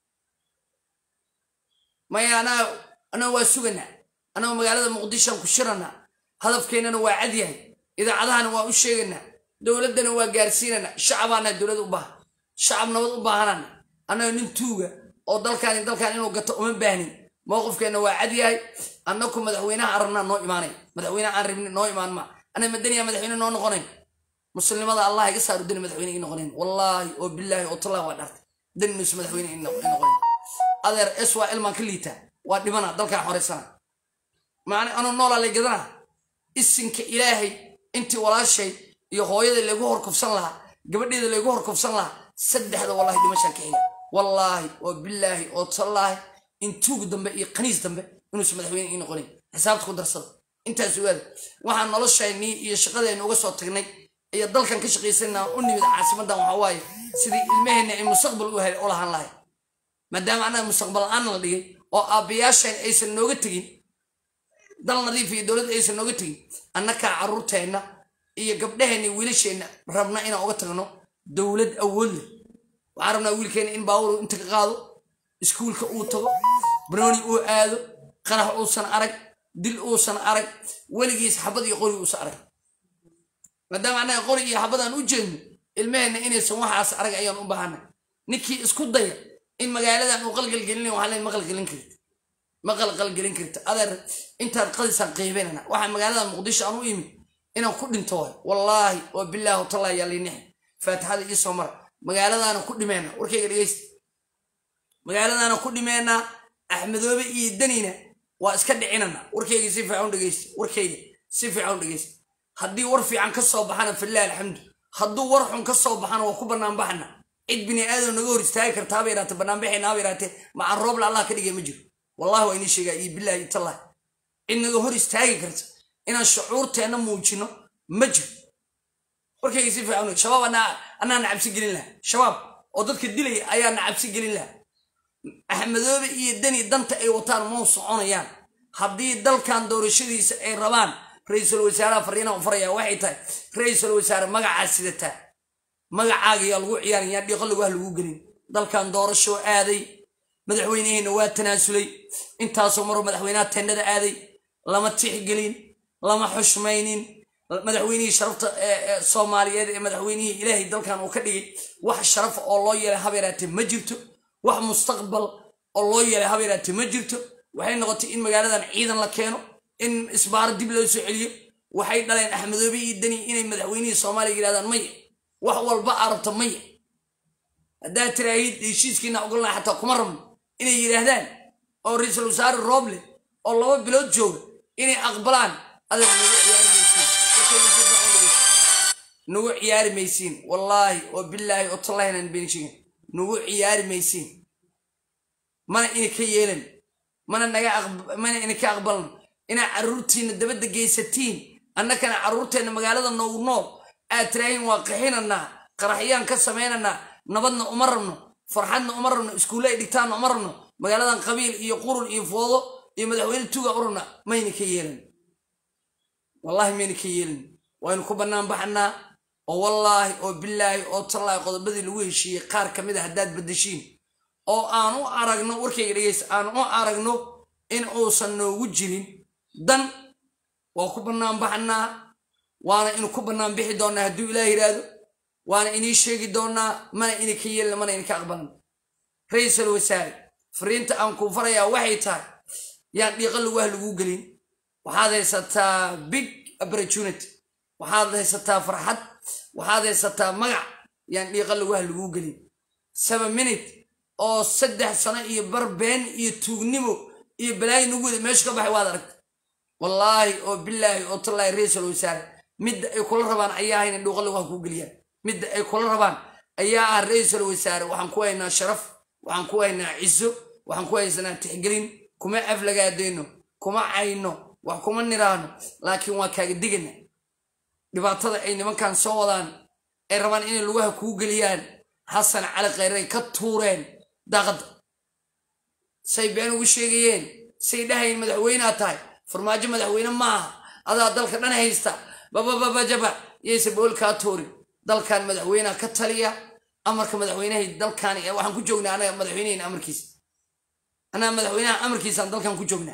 maya anaa anaa waa suganaa anaa magaalada muqdishoan ku shiranaa hadafkeennana waa cadyahay idaacadahana waa u sheeganaa dowladdana waa gaarsiinanaa shacabaana dowlad u baahan shacab nabad u baahanana annaga nin tuuga oo dalkaani dalkaan inuu gato uma baahnin mowqifkeenna waa cadyahay annaku madaxweynaha arabnaa noo imaanay madaxweynaha aan rabnin noo imaan ma ana madaniya madaxweyne noo noqonayn muslimada allah iga saaru dani madaxweyne ii noqonayn wallaahi oo bilaahi oo tallah waa dhartay daninuus madaxweyne ii noqonayn adeer es waa ilmaan ka liitaa waa dhibana dalkaan xoraysana macna anuu noolaa lay gadanaa isinka ilaahay intii walaashay iyo hooyada laygu horkufsan lahaa gabadheeda laygu horkufsan lahaa saddexda wallahi dhimashaan ka xiga wallaahi oo bilaahi oo tallaahi in tuug dambe iyo qaniis dambe inuusan madaxweyne ii noqonayn xisaabta ku darsada intaas ogaada waxaan noloshaynii iyo shaqadeenna uga soo tagnay iyo dalkan ka shaqaysanaa u nimid caasimadan waxaa waaye sidii ilmaheenna ay mustaqbal u lahaan lahay maadaama annaga mustaqbal la-aan la dhigay oo aabbayaasheen aysan nooga tegin dal nadiif iyo dowladda aysan nooga tegin annakaa carruurteenna iyo gabdhaheenna iyo wiilasheenna rabna inaan uga tagno dowlad awood leh waxaan rabnaa wiilkeenna in baawur inta ka qaado iskuulka uu tago banooni uu aado qarax uusan arag dil uusan arag weligiis xabad iyo qori uusan arag maadaama annaga qori iyo xabadaan u jeedno ilmaheenna inaysan waxaas arag ayaan u baahana ninkii isku daya in magaaladan uu qalgalgelin waxaa leen ma qalgelin karti ma qalqalgelin karta adeer intaad qadisaan qiibanana waxaa magaalada muqdisho aan u imid inaan ku dhinto waay wallaahi oo bilaahi tallaahi yaa liinix faatixada ii soo mara magaaladaana ku dhimeena warkayga dhegeysta magaaladaana ku dhimeena axmedoobe iyo danina waa iska dhicinana warkayga si fiican u dhegeysta warkayga si fiican u dhegeysta haddii war fiican ka soo baxana filah alxamdu hadduu war xun ka soo baxana waa ku bannaan baxana cid bini aadam naga hor istaagi karta haba yaraate banaanbaxayna haba yaraate macaan roobla allah ka dhigay ma jiro wallahi waa inii sheegaa iyo bilahi iyo tallahi cid naga hor istaagi karta inaan shucuurteenna muujino ma jiro warkayga si fiican shabaab anaa na cabsi gelin laha shabaab oo dadka dilaya ayaa na cabsi gelin laha axmedoobe iyo deni danta ay wataan mau soconayaan haddii dalkan doorashadiisa ay rabaan ra-iisul wasaaraha fariina u faraya waxay tahay ra-iisul wasaare magacaa sidataa magacaaga yaa lagu ciyaarayaa dhiiqo lagu ah lagu gelin dalkan doorashoo aaday madaxweyneheenna waa tanaasulay intaasoo maroo madaxweynaha tendhada aaday lama tixgelin lama xushmaynin madaxweynihii sharafta soomaaliyeed ee madaxweynihii ilaahay dalkan uu ka dhigay wax sharafa oo loo yeelay habeeraate ma jirto wax mustaqbal oo loo yeelay habeeraate ma jirto waxay noqotay in magaaladan ciidan la keeno in isbaaro dib loo soo celiyo waxay dhaleen axmedoobe iyo deni inay madaxweynihii soomaaliya yidhahdaan maya wax walba arabta maya haddaad tiraahid heshiiskiina ogolnaa xataa kuma rabno inay yidhaahdaan oo ra-iisul wasaare rooble oo laba bilood jooga inay aqbalaan adeer nagu ciyaari maysiin wallaahi oo bilaahi oo tallaahinaan been sheegin nagu ciyaari maysiin mana ina ka yeelan mana naga mana ina ka aqbalan inaa carruurtiina dabadda geysatiin annakana carruurteenna magaalada noogu nool aad tiraahiin waa qaxinanaa qaraxyaan ka samaynanaa nabadna uma rabno farxadna uma rabno iskuulle ay dhigtaanna uma rabno magaaladan qabiil iyo qurun iyo foodo iyo madaxweyne tuuga u rabna mayna ka yeelan wallaahi mayna ka yeelan waynu ku bannaan baxanaa oo wallaahi oo bilaahi oo tallaahi qodobadii lagu heshiiyey qaar ka mid a haddaad baddashiin oo aan u aragno warkayga dhegeysta aan u aragno in uusan noogu jirin dan waa ku bannaan baxanaa waana inu ku bannaan bixi doonaa hadduu ilaah yidhaahdo waana inii sheegi doonaa mana ina ka yeelina mana ina ka aqbalan ra-iisul wasaare fariinta aan kuu farayaa waxay tahay yaan dhiiqa lagu ah laguu gelin waxaad haysataa big opportunity waxaad haysataa farxad waxaad haysataa magac yaan dhiiqa laguha laguu gelin seven minute oo saddex sano iyo bar been iyo tuugnimo iyo balaayi nagu wada meesha ka baxay waad aragta wallaahi oo bilaahi oo tallaahi ra-iisul wasaare midda ay kula rabaan ayaa hayna dhuuqa laguha kuu geliyaan midda ay kula rabaan ayaa ah ra-iisul wasaare waxaan ku haynaa sharaf waxaan ku haynaa ciso waxaan ku haysanaa tixgelin kuma aflagaadeyno kuma cayno wax kuma niraano laakiin waa kaaga digana dhibaatada ay nimankan soo wadaan ay rabaan inay lugaha kuu geliyaan xasan cali khayray ka tuureen daaqadda say been ugu sheegayeen say dhahayn madaxweynea tahay farmaajo madaxweyne maaha adaa dalka dhan haysta babababajaba yayse bool kaa tuurin dalkan madaxweynea ka taliya amarka madaxweynahay dalkan waxaan ku joognaa anaga madaxweynehayna amarkiisa anaa madaxweynaha amarkiisaan dalkan ku joognaa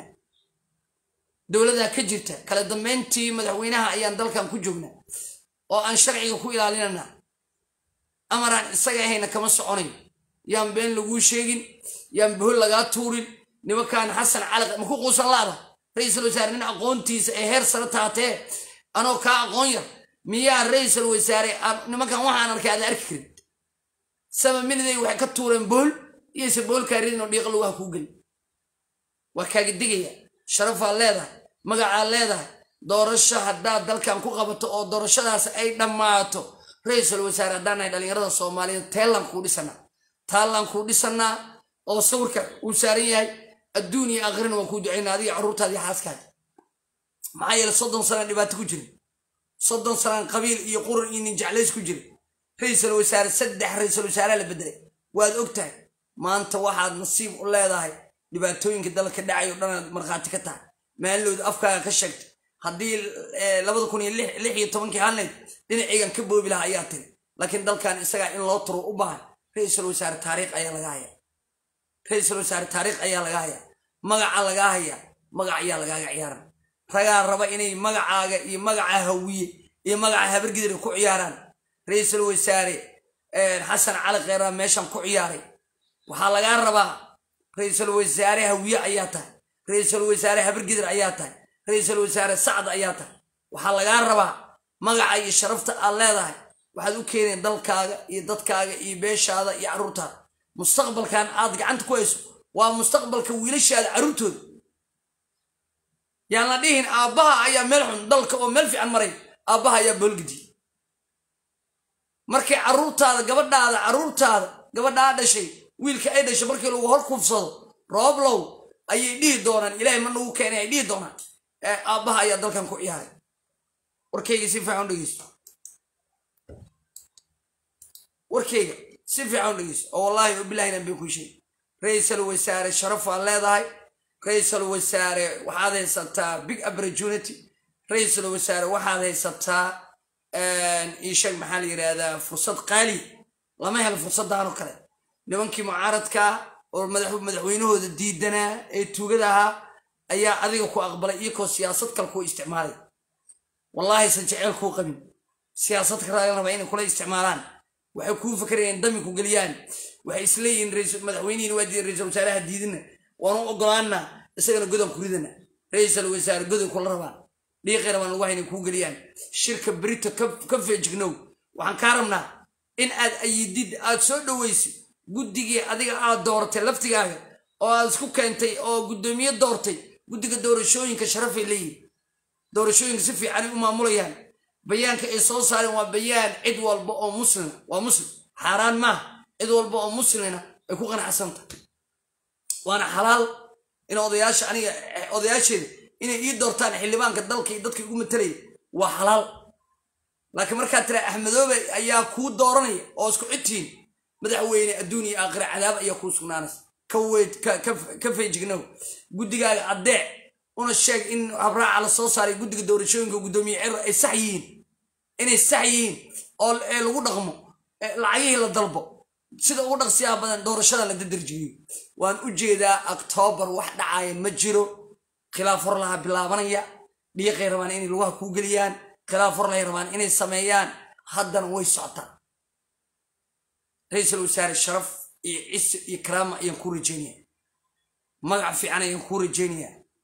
dowladaa ka jirta kala dambeyntii madaxweynaha ayaan dalkan ku joognaa oo aan sharciga ku ilaalinana amaraan isaga ahayna kama soconayo yaan been laguu sheegin yaan bohol lagaa tuurin nimankan xasan cali maku quusan laada ra-iisul wasaare nin aqoontiisa ee heer sare taatee anoo kaa aqoon yar miyaa ra-iisul wasaare nimankan waxaan arkay aada arki karin sama miniday waxay ka tuureen bohol iyose boholkaa ridin oo dhiiqa laguha kuu geli waa kaaga digaya sharafaad leedahay magacaad leedahay doorasho haddaad dalkan ku qabato oo doorashadaas ay dhammaato ra-iisul wasaare haddaan nahay dhallinyarada soomaaliyeed teellaan kuu dhisanaa taallaan kuu dhisanaa oo sawirka uu saaran yahay adduun iyo aakhirina waan kuu ducaynaa adiga carruurtaada iyo xaaskaada maxaa yeele soddon sanaan dhibaato ku jira soddon sanaan qabiil iyo qurun iyo nin jeclays ku jira ra-iisul wasaare saddex ra-iisul wasaareha la bedelay waad og tahay maanta waxaad nasiib u leedahay dhibaatooyinka dalka dhacay oo dhanaad markhaati ka tahay maalilooda afkaaga ka sheegtay haddii labada kun iyo lix iyo tobankii hadnayd dhinacaygan ka boobi lahaa ayaa tiri laakiin dalkan isagaa in loo turo u baahan ra-iisul wasaare taariikh ayaa laga hayaa ra-iisul wasaare taariikh ayaa laga hayaa magaca lagaa hayaa magac ayaa lagaaga ciyaaran ragaa raba inay magacaaga iyo magaca hawiye iyo magaca habargidira ku ciyaaraan ra-iisul wasaare xasan cali kheyraa meeshan ku ciyaaray waxaa lagaa rabaa ra-iisul wasaare hawiye ayaa tahay ra-iisul wasaare habargidir ayaa tahay ra-iisul wasaare sacd ayaa tahay waxaa lagaa rabaa magaca iyo sharafta aad leedahay waxaad u keeneen dalkaaga iyo dadkaaga iyo beeshaada iyo carruurtaada mustaqbalkan aad gacanta ku hayso waa mustaqbalka wiilashaada carruurtooda yaan la dhihin aabbaha ayaa meel xun dalka oo meel fiican maray aabbaha ayaa boolgediye markay carruurtaada gabadhaada carruurtaada gabadhaa dhashay wiilka ay dhashay markii lagu hor kuufsado rooblow ayay dhihi doonaan ilaahay ma nagu keenay ay dhihi doonaan aabbaha ayaa dalkan ku ciyaaray warkayga si fiican u dhegeyso warkayga si fiican u dhegeyso oo wallaahi oo bilahina bay ku sheeg ra-iisul wasaare sharaf waad leedahay ra-iisul wasaare waxaad haysataa big opportunity ra-iisul wasaare waxaad haysataa iisheeg maxaa la yidhaahdaa fursad qaali lama helo fursaddaanoo kale nimankii mucaaradkaa oo madaxweynahooda diidanaa ee tuugada ahaa ayaa adiga ku aqbalay iyakoo siyaasad kale kuu isticmaalay wallaahi san jeceel kuu qabin siyaasad kale raba inay kula isticmaalaan waxay kuu fakarayeen dami ku geliyaan waxay isleeyihiin madaxweynihiin waa diidan ra-iisul wasaaraha diidina waanu ogolaana isagana godan ku ridana ra-iisul wasaare godan kula rabaan dhiiqi rabaan lagu haynay kuu geliyaan shirka berito ka feejignow waxaan kaa rabnaa in aad ayidid aad soo dhoweysid guddigii adiga aad dooratay laftigaaga oo aad isku keentay oo guddoomiye doortay guddiga doorashooyinka sharafay leeyihin doorashooyinka si fiicanay u maamulayaan bayaanka ay soo saareen waa bayaan cid walba oo muslima waa muslim xaaraan maaha cid walba oo muslimna ay ku qanacsanta waana xalaal in odayaasha aniga odayaasheeda inay ii doortaan xildhibaanka dalka iyo dadka igu matalaya waa xalaal laakiin markaa tira axmedoobe ayaa kuu dooranaya oo isku cidtiin madaxweyne adduun iyo aakhira cadaab ayaa kuu sugnaanaysa ka weyd ka feejignow guddigaaga addeec una sheeg in habraaca la soo saaray guddiga doorashooyinka guddoomiye cira ay sax yihiin inay sax yihiin oo ee lagu dhaqmo lacagihii la dalbo sida ugu dhaqsiyaha badan doorashada la dadarjiyo waan u jeedaa oktoobar wax dhacaya ma jiro khilaaf horlaha bilaabanaya dhiiqay rabaan inay lugaha kuu geliyaan khilaaf horlahay rabaan inay sameeyaan haddana way socotaan ra-iisul wasaare sharaf iyo cise iyo karaama ayaan kuu rajeynaya magac fiican ayaan kuu rajeynaya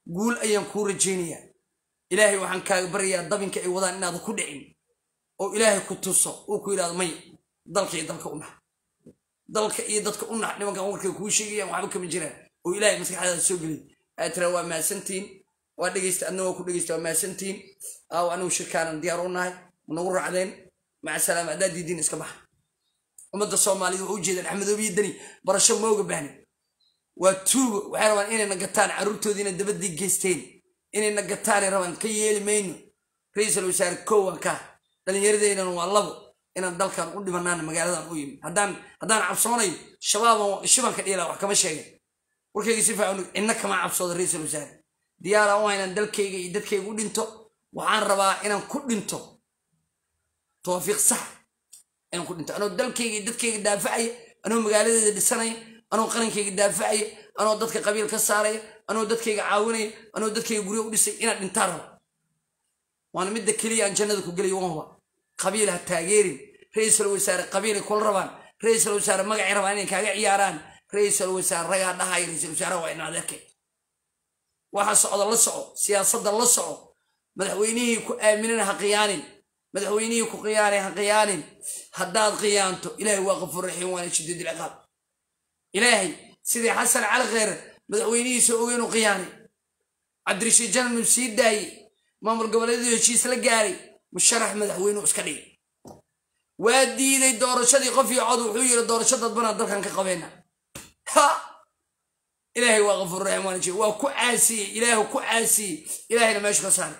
guul ayaan kuu rajaynayaa ilaahay waxaan kaaga baryayaa dabinka ay wadaan inaada ku dhicin oo ilaahay ku tuso uu ku yidhahdo may dalka iyo dalka u nax dalka iyo dadka u nax nimankan warkay kuu sheegayaan waxba kama jiraan oo ilaahay maskaxdaada soo gelin aad tiraa waa mahadsantihiin waa dhegeysta adna waa ku dhegeysta waa mahadsantihiin aaw anigu shirkaanan diyaar u nahay nagu raacdeen maca salaama haddaa diidiin iska baxa ummadda soomaalida waa u jeedaan axmedoobiyo dani barasho mooga bahni waa tuugo waxay rabaan inayna gataan carruurtoodiina dabadii geysteen inayna gataanay rabaan ka yeeli mayno ra-iisul wasaare kowan ka dhallinyaradeenan waa labo inaan dalkan u dhimanaana magaaladan u yimi haddaan haddaan cabsoonayo shabaaban shibanka dhiila wax kama sheegay warkayga si fiican cidna kama cabsooda ra-iisul wasaare diyaaraan u haynaan dalkayga iyo dadkayga u dhinto waxaan rabaa inaan ku dhinto tawaafiiq sax inaan ku dhinto anoo dalkayga iyo dadkayga daafacaya anoo magaaladeeda dhisanaya anoo qarankayga daafacaya anoo dadka qabiil ka saaraya anoo dadkayga caawinaya anoo dadkayga guryo u dhisay inaan dhintaan rabo waana midda keliya aan jannada ku gelayo wanhuba qabiil ha taageerin ra-iisul wasaare qabiilay kula rabaan ra-iisul wasaare magacay rabaan inay kaaga ciyaaraan ra-iisul wasaare ragaa dhahaya ra-iisul wasaaraha waa ina adeerkay waxa socda la soco siyaasadda la soco madaxweynihii ku aaminana ha qiyaanin madaxweynihii ku qiyaanay ha qiyaanin haddaad qiyaanto ilaahay waa qafuur raxiim waana shadiid ilciqaab ilaahay sidii xasan cali kheyre madaxweynihiisa ogeenu qiyaanay cabdirashiid jananu sii daayey maamul goboleedu heshiis la gaaray musharax madaxweynuu iska dhigay waa diiday doorashadii qof iyo cod wuxuu yidhi doorasho dadbanaa dalkan ka qabeyna ha ilaahay waa qafuur raxiim waana jee waa ku caasiyey ilaahu ku caasiyey ilaahayna meeshu ka saaray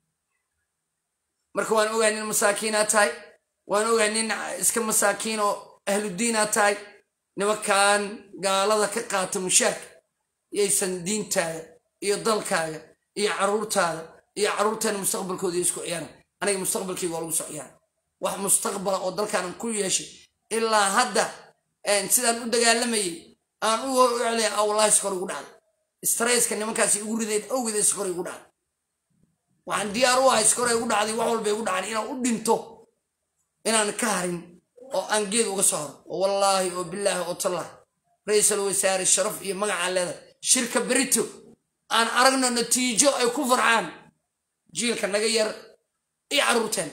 marka waan ogahay nin masaakiinaa tahay waan ogahay nin iska masaakiin oo ahludiinaa tahay nimankan gaalada ka qaata mushaarka yaysan diintaada iyo dalkaaga iyo caruurtaada iyo carruurteena mustaqbalkooda isku ciyaaran aniga mustaqbalkayga waa lagu soo ciyaara wax mustaqbala oo dalkaanan ku yeeshay ilaa hadda sidaan u dagaalamayay aan u hor u celaya a wallahi iskor igu dhacday strayska nimankaasi igu rideen awgeed iskor igu dhacday waxaan diyaar u ahay iskor igu dhacday wax walba igu dhacday inaan u dhinto inaan ka harin oo aan geed uga soo haro oo wallaahi oo bilaahi oo tallah ra-iisul wasaare sharaf iyo magacaa leedahay shirka berito aan aragno natiijo ay ku farxaan jiilka naga yar iyo carruurteena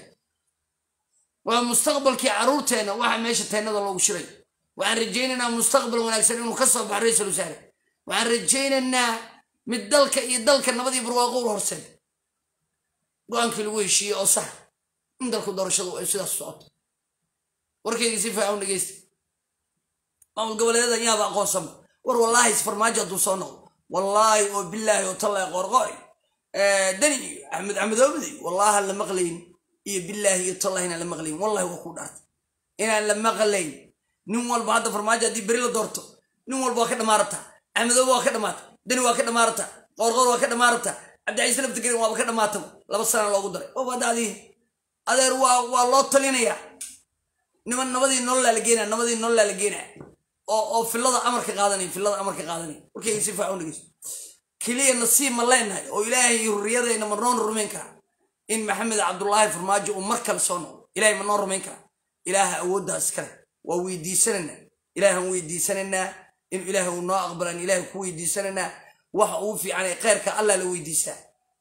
waa mustaqbalkii carruurteenna waxa meesha teennada loogu shiray waxaan rajaynaynaa mustaqbal wanaagsan inuu ka soo baxo ra-iisul wasaare waxaan rajaynaynaa mid dalka iyo dalka nabadii barwaaqo u horseed go-aankii lagu heshiiyey oo sax in dalku doorashadu ay sidaas socoto warkayga si fiican u dhegeysta maamul goboleedyada yaaba aqoonsanba war wallaahi isfarmaajo hadduu soo noqdo wallaahi oo bilaahi oo tallaahi qorqoy dani iyo axmed axmedoobadi wallaahi aan la maqlayn iyo bilaahi iyo tallahi inaan la maqlayn wallahi waa kuu dhaartay inaan la maqlayn nin walba hadda farmaajo haddii beri la doorto nin walba waa ka dhamaarata axmedoobe waa ka dhamaata dani waa ka dhamaarata qorqor waa ka dhamaarata cabdicaiis laftigarin waaba ka dhamaataba laba sana loogu daray oo badacdii adeer waa waa loo talinayaa niman nabadii nololaa la geenaya nabadii nololaa la geenaya oo oo filada amarka qaadanaya filada amarka qaadanaya warkayga si fiican u dhegeyso keliya nasiib ma leenahay oo ilaahay hurriyadayna ma noon rumayn karaa in maxamed cabdullaahi farmaajo uu mar kale soo noqdo ilaahay ma noo rumayn karaa ilaaha awooddaas iskale waa weydiisanaynaa ilaahan weydiisanaynaa in ilaaha uu noo aqbalaan ilaahay ku weydiisanaynaa waxa uu fiican ee kheyrka allah la weydiistaa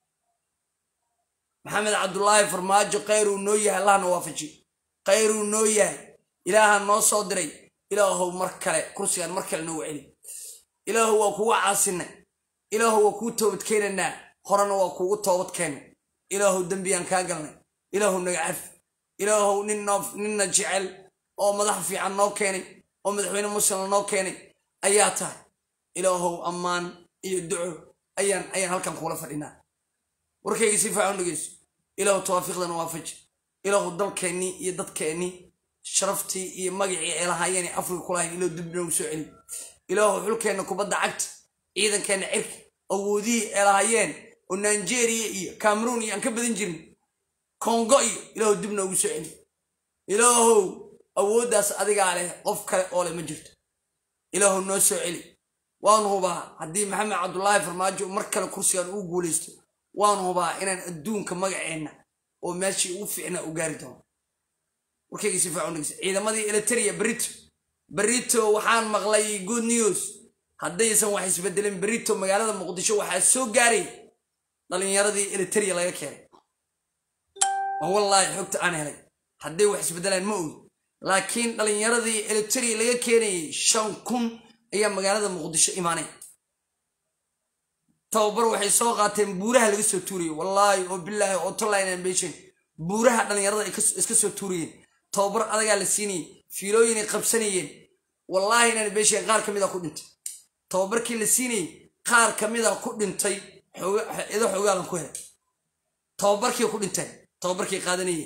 maxamed cabdullaahi farmaajo khayruu noo yahay allahna waafajiyo khayruu noo yahay ilaaha noo soo diray ilaahow mar kale kursigaan mar kale noogu celi ilaahu waa kugu caasinay ilaahu waa kuu toobad keenaynaa horena waa kuugu toobad keennay ilaahu dembiyaan kaa galnay ilaahu naga cafi ilaahow ninna jecel oo madax fiican noo keenay oo madaxweyne muslima noo keenay ayaa tahay ilaahow ammaan iyo duco ayaan ayaan halkan kuula fadhinaa warkayga si fiican dhegeyso ilaahu tawaafiiqdana waafaji ilaahu dalkeennii iyo dadkeennii sharaftii iyo magacii ay lahaayeen ee afrika kulahayn ilaahu dib noogu soo celi ilaahu xulkeenna kubadda cagta ciidankeenna cirka awoodihii ay lahaayeen oo nigeria iyo cameroon iyo aan ka badan jirin kongo iyo ilaahu dib noogu soo celi ilaahow awooddaas adigaa leh qof kale oo leh ma jirto ilaahu noo soo celi waanu hubaa haddii maxamed cabdullaahi farmaajo mar kale kursigan uu guulaysto waanu hubaa inaan adduunka magaceenna oo meeshii ugu fiicnaa u gaari doono warkayga si fiican dhegeysa ciidamadii eliteria berito berito waxaan maqlay good news haddaysan wax isbedelin berito magaalada muqdisho waxaa soo gaaray dhalinyaradii eliteria laga keenay oo wallaahi xogta aan helay hadday wax isbedelaan ma ogi laakiin dhalinyaradii eliteria laga keenayay shan kun ayaa magaalada muqdisho imaanay tababar waxay soo qaateen buuraha laga soo tuurayay wallaahi oo bilaahi oo tolline beshan buuraha dhalinyarada ay iska soo tuurayeen tababar adagaa la siinayay fiilooyinay qabsanayeen wallaahi inaan beesheen qaar ka mid a ku dhintay tababarkii la siinayay qaar ka mid a ku dhintay ido xoogaalan ku helay tababarkii ku dhinteen tababarkii qaadanayeen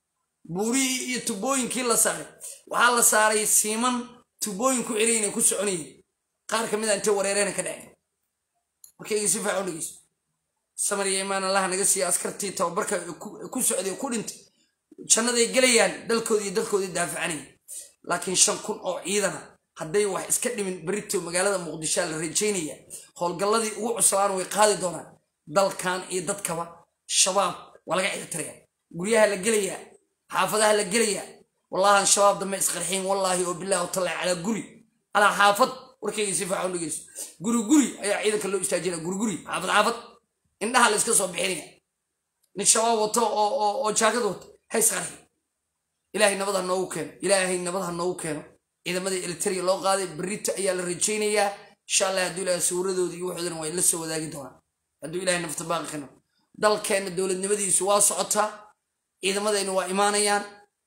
buurihii iyo tubooyinkii la saaray waxaa la saaray siiman tubooyin ku celiyin ay ku soconayeen qaar ka mid a intay wareereena ka dhaceen markayga si fiican u dhegeyso samar iyo imaan allaha naga siiya askartii tababarka ku socday ku dhintay jannaday gelayaan dalkoodii iyo dalkoodii daafacanaya laakiin shan kun oo ciidana hadday wax iska dhimin berito magaalada muqdishoa la rajaynaya howlgalladii ugu cuslaan way qaadi doonaan dalkan iyo dadkaba shabaab waa laga cirtiraya guryaha la gelayaa xaafadaha la gelayaa wallahan shabaab dambe isqarxiin wallaahi oo bilahi watalla calaa guri calaa xaafad warkayga si fiican u dhegeyso guri guri ayaa ciidanka loo istaajinaya guri guri xaafad xaafad indhaha la iska soo bixinaya nin shabaab wato oo jaakad wato ha isqarxi ilaahay nabad ha noogu keeno ilaahay nabad ha noogu keeno ciidamadii eliteria loo qaaday berito ayaa la rajaynayaa insha allah hadduu ilahay sawiradoodii iyo waxoodana waa la soo wadaagi doonaa hadduu ilahay nafta baaqi kano dalkeenna dowladnimadiisu waa socotaa ciidamadaynu waa imaanayaan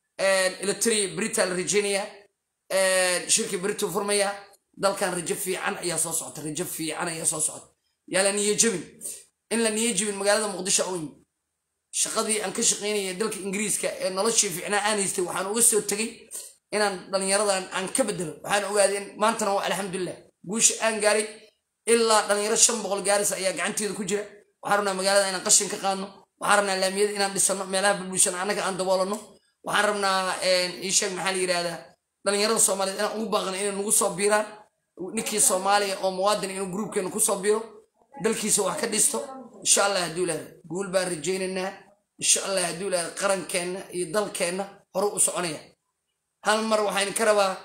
eliteria berita la rajaynayaa shirkii beritu furmayaa dalkan rajo fiican ayaa soo socota rajo fiican ayaa soo socota yaa la niyo jebin in la niyo jebin magaalada muqdisho u yimi shaqadii aan ka shaqaynaya dalka ingiriiska ee noloshii fiicnaa aan haystay waxaan uga soo tegey inaan dhalinyaradan aan ka bedelo waxaan ogaaday in maantana waa alxamdulilah guusha aan gaaray ilaa dhalinyaro shan boqol gaaris ayaa gacanteeda ku jira waxaan rabnaa magaalada inaan qashin ka qaadno waxaan rabnaa laamiyada inaan dhisano meelaha bulbulshana annaga aan daboolano waxaan rabnaa iisheeg maxaa la yidhahdaa dhalinyarada soomaaliyeed inaan ugu baaqno inay nagu soo biiraan ninkii soomaaliya oo muwaadin inuu gruubkeena kusoo biiro dalkiisa wax ka dhisto insha allah hadduu ilaahda guul baan rajaynaynaa insha allah hadduu ilaahda qarankeenna iyo dalkeenna hore u soconaya hal mar waxaan ka rabaa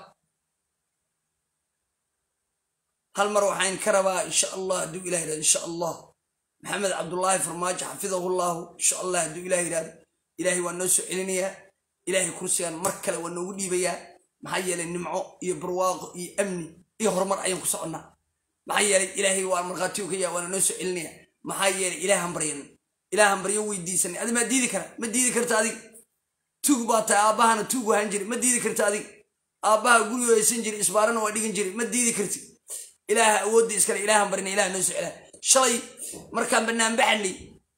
hal mar waxaan ka rabaa insha allah hadduu ilah yidhahdo insha allah maxamed cabdullaahi farmaajo xafidahullahu insha allah hadduu ilah yidhahdo ilaahay waa noo soo celinayaa ilaahay kursigan mar kale waa noogu dhiibayaa maxaa yeelay nimco iyo barwaaqo iyo amni iyo horumar ayaan ku soconnaa maxaa yeelay ilaahay waa markhaatiyo ka yaa waana noo soo celinaya maxaa yeelay ilaahan baryan ilaahan baryo weydiisanay adi maa diidi kara ma diidi karta adig tuug baa tahay aabbahana tuug wahaan jiray ma diidi karta adig aabbaha gurigo haysan jiray isbaarana waa dhigan jiray ma diidi karti ilaaha awoodda iskale ilaahan barina ilaha noo soo celaa shalay markaan banaanbaxanay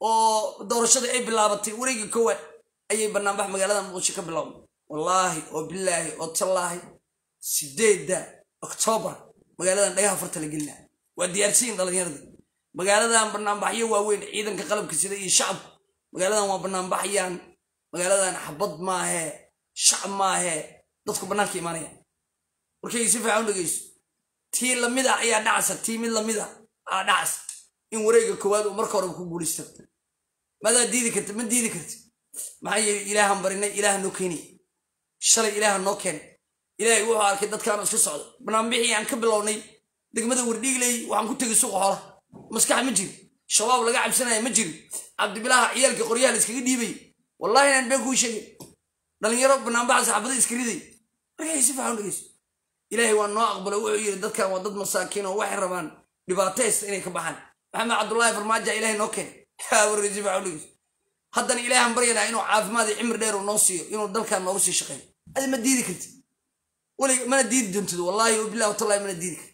oo doorashada ay bilaabatay wareegii koowaad ayay banaanbax magaalada muqdisho ka bilowday wallaahi oo bilaahi oo tallaahi sideedda oktoobar magaaladan dhagaha farta la gelina waa diyaarsiyin dhalinyaradii magaaladan banaanbaxyo waaweyn ciidanka qalabka sida iyo shacabku magaaladan waa banaanbaxayaan magaaladan xabad maahee shacab maahee dadku bannaanka imaanaya warkayga si fiican u dhegeyso tii lamida ayaa dhacsa tii mid lamida aa dhacsa in wareega koowaad uu marka horeba ku guulaysto madaa diidi karta ma diidi karti maxaa yeelay ilaahan barinay ilaaha noo keenay shalay ilaaha noo keenay ilaahay wuxuu arkay dadkaanu iska socda banaanbixii aan ka bilownay degmada wardhiigley waxaan ku tegay suuqa xoolaha maskax ma jiri shabaab laga cabsanaya ma jiri cabdibilaaha ciyaalka qoryaha la iskaga dhiibay wallahi inaan been kuu sheegay dhalinyaro banaanbaxa saxaabada iska riday markay si fiican u dhegeyso ilaahay waa noo aqbalo wuxuu yidhi dadkan waa dad masaakiin oo waxay rabaan dhibaato haysta inay ka baxaan maxamed cabdullaahi farmaaja ilaahay noo keenay warkay si fiican u dhegeyso haddana ilaahan baryanaa inuu caafimaad iyo cimri dheer uu noo siiyo inuu dalkan noogu sii shaqeeyo adi ma diidi karti welig mana diidi doontid wallahi o bilahi watallahi mana diidi karti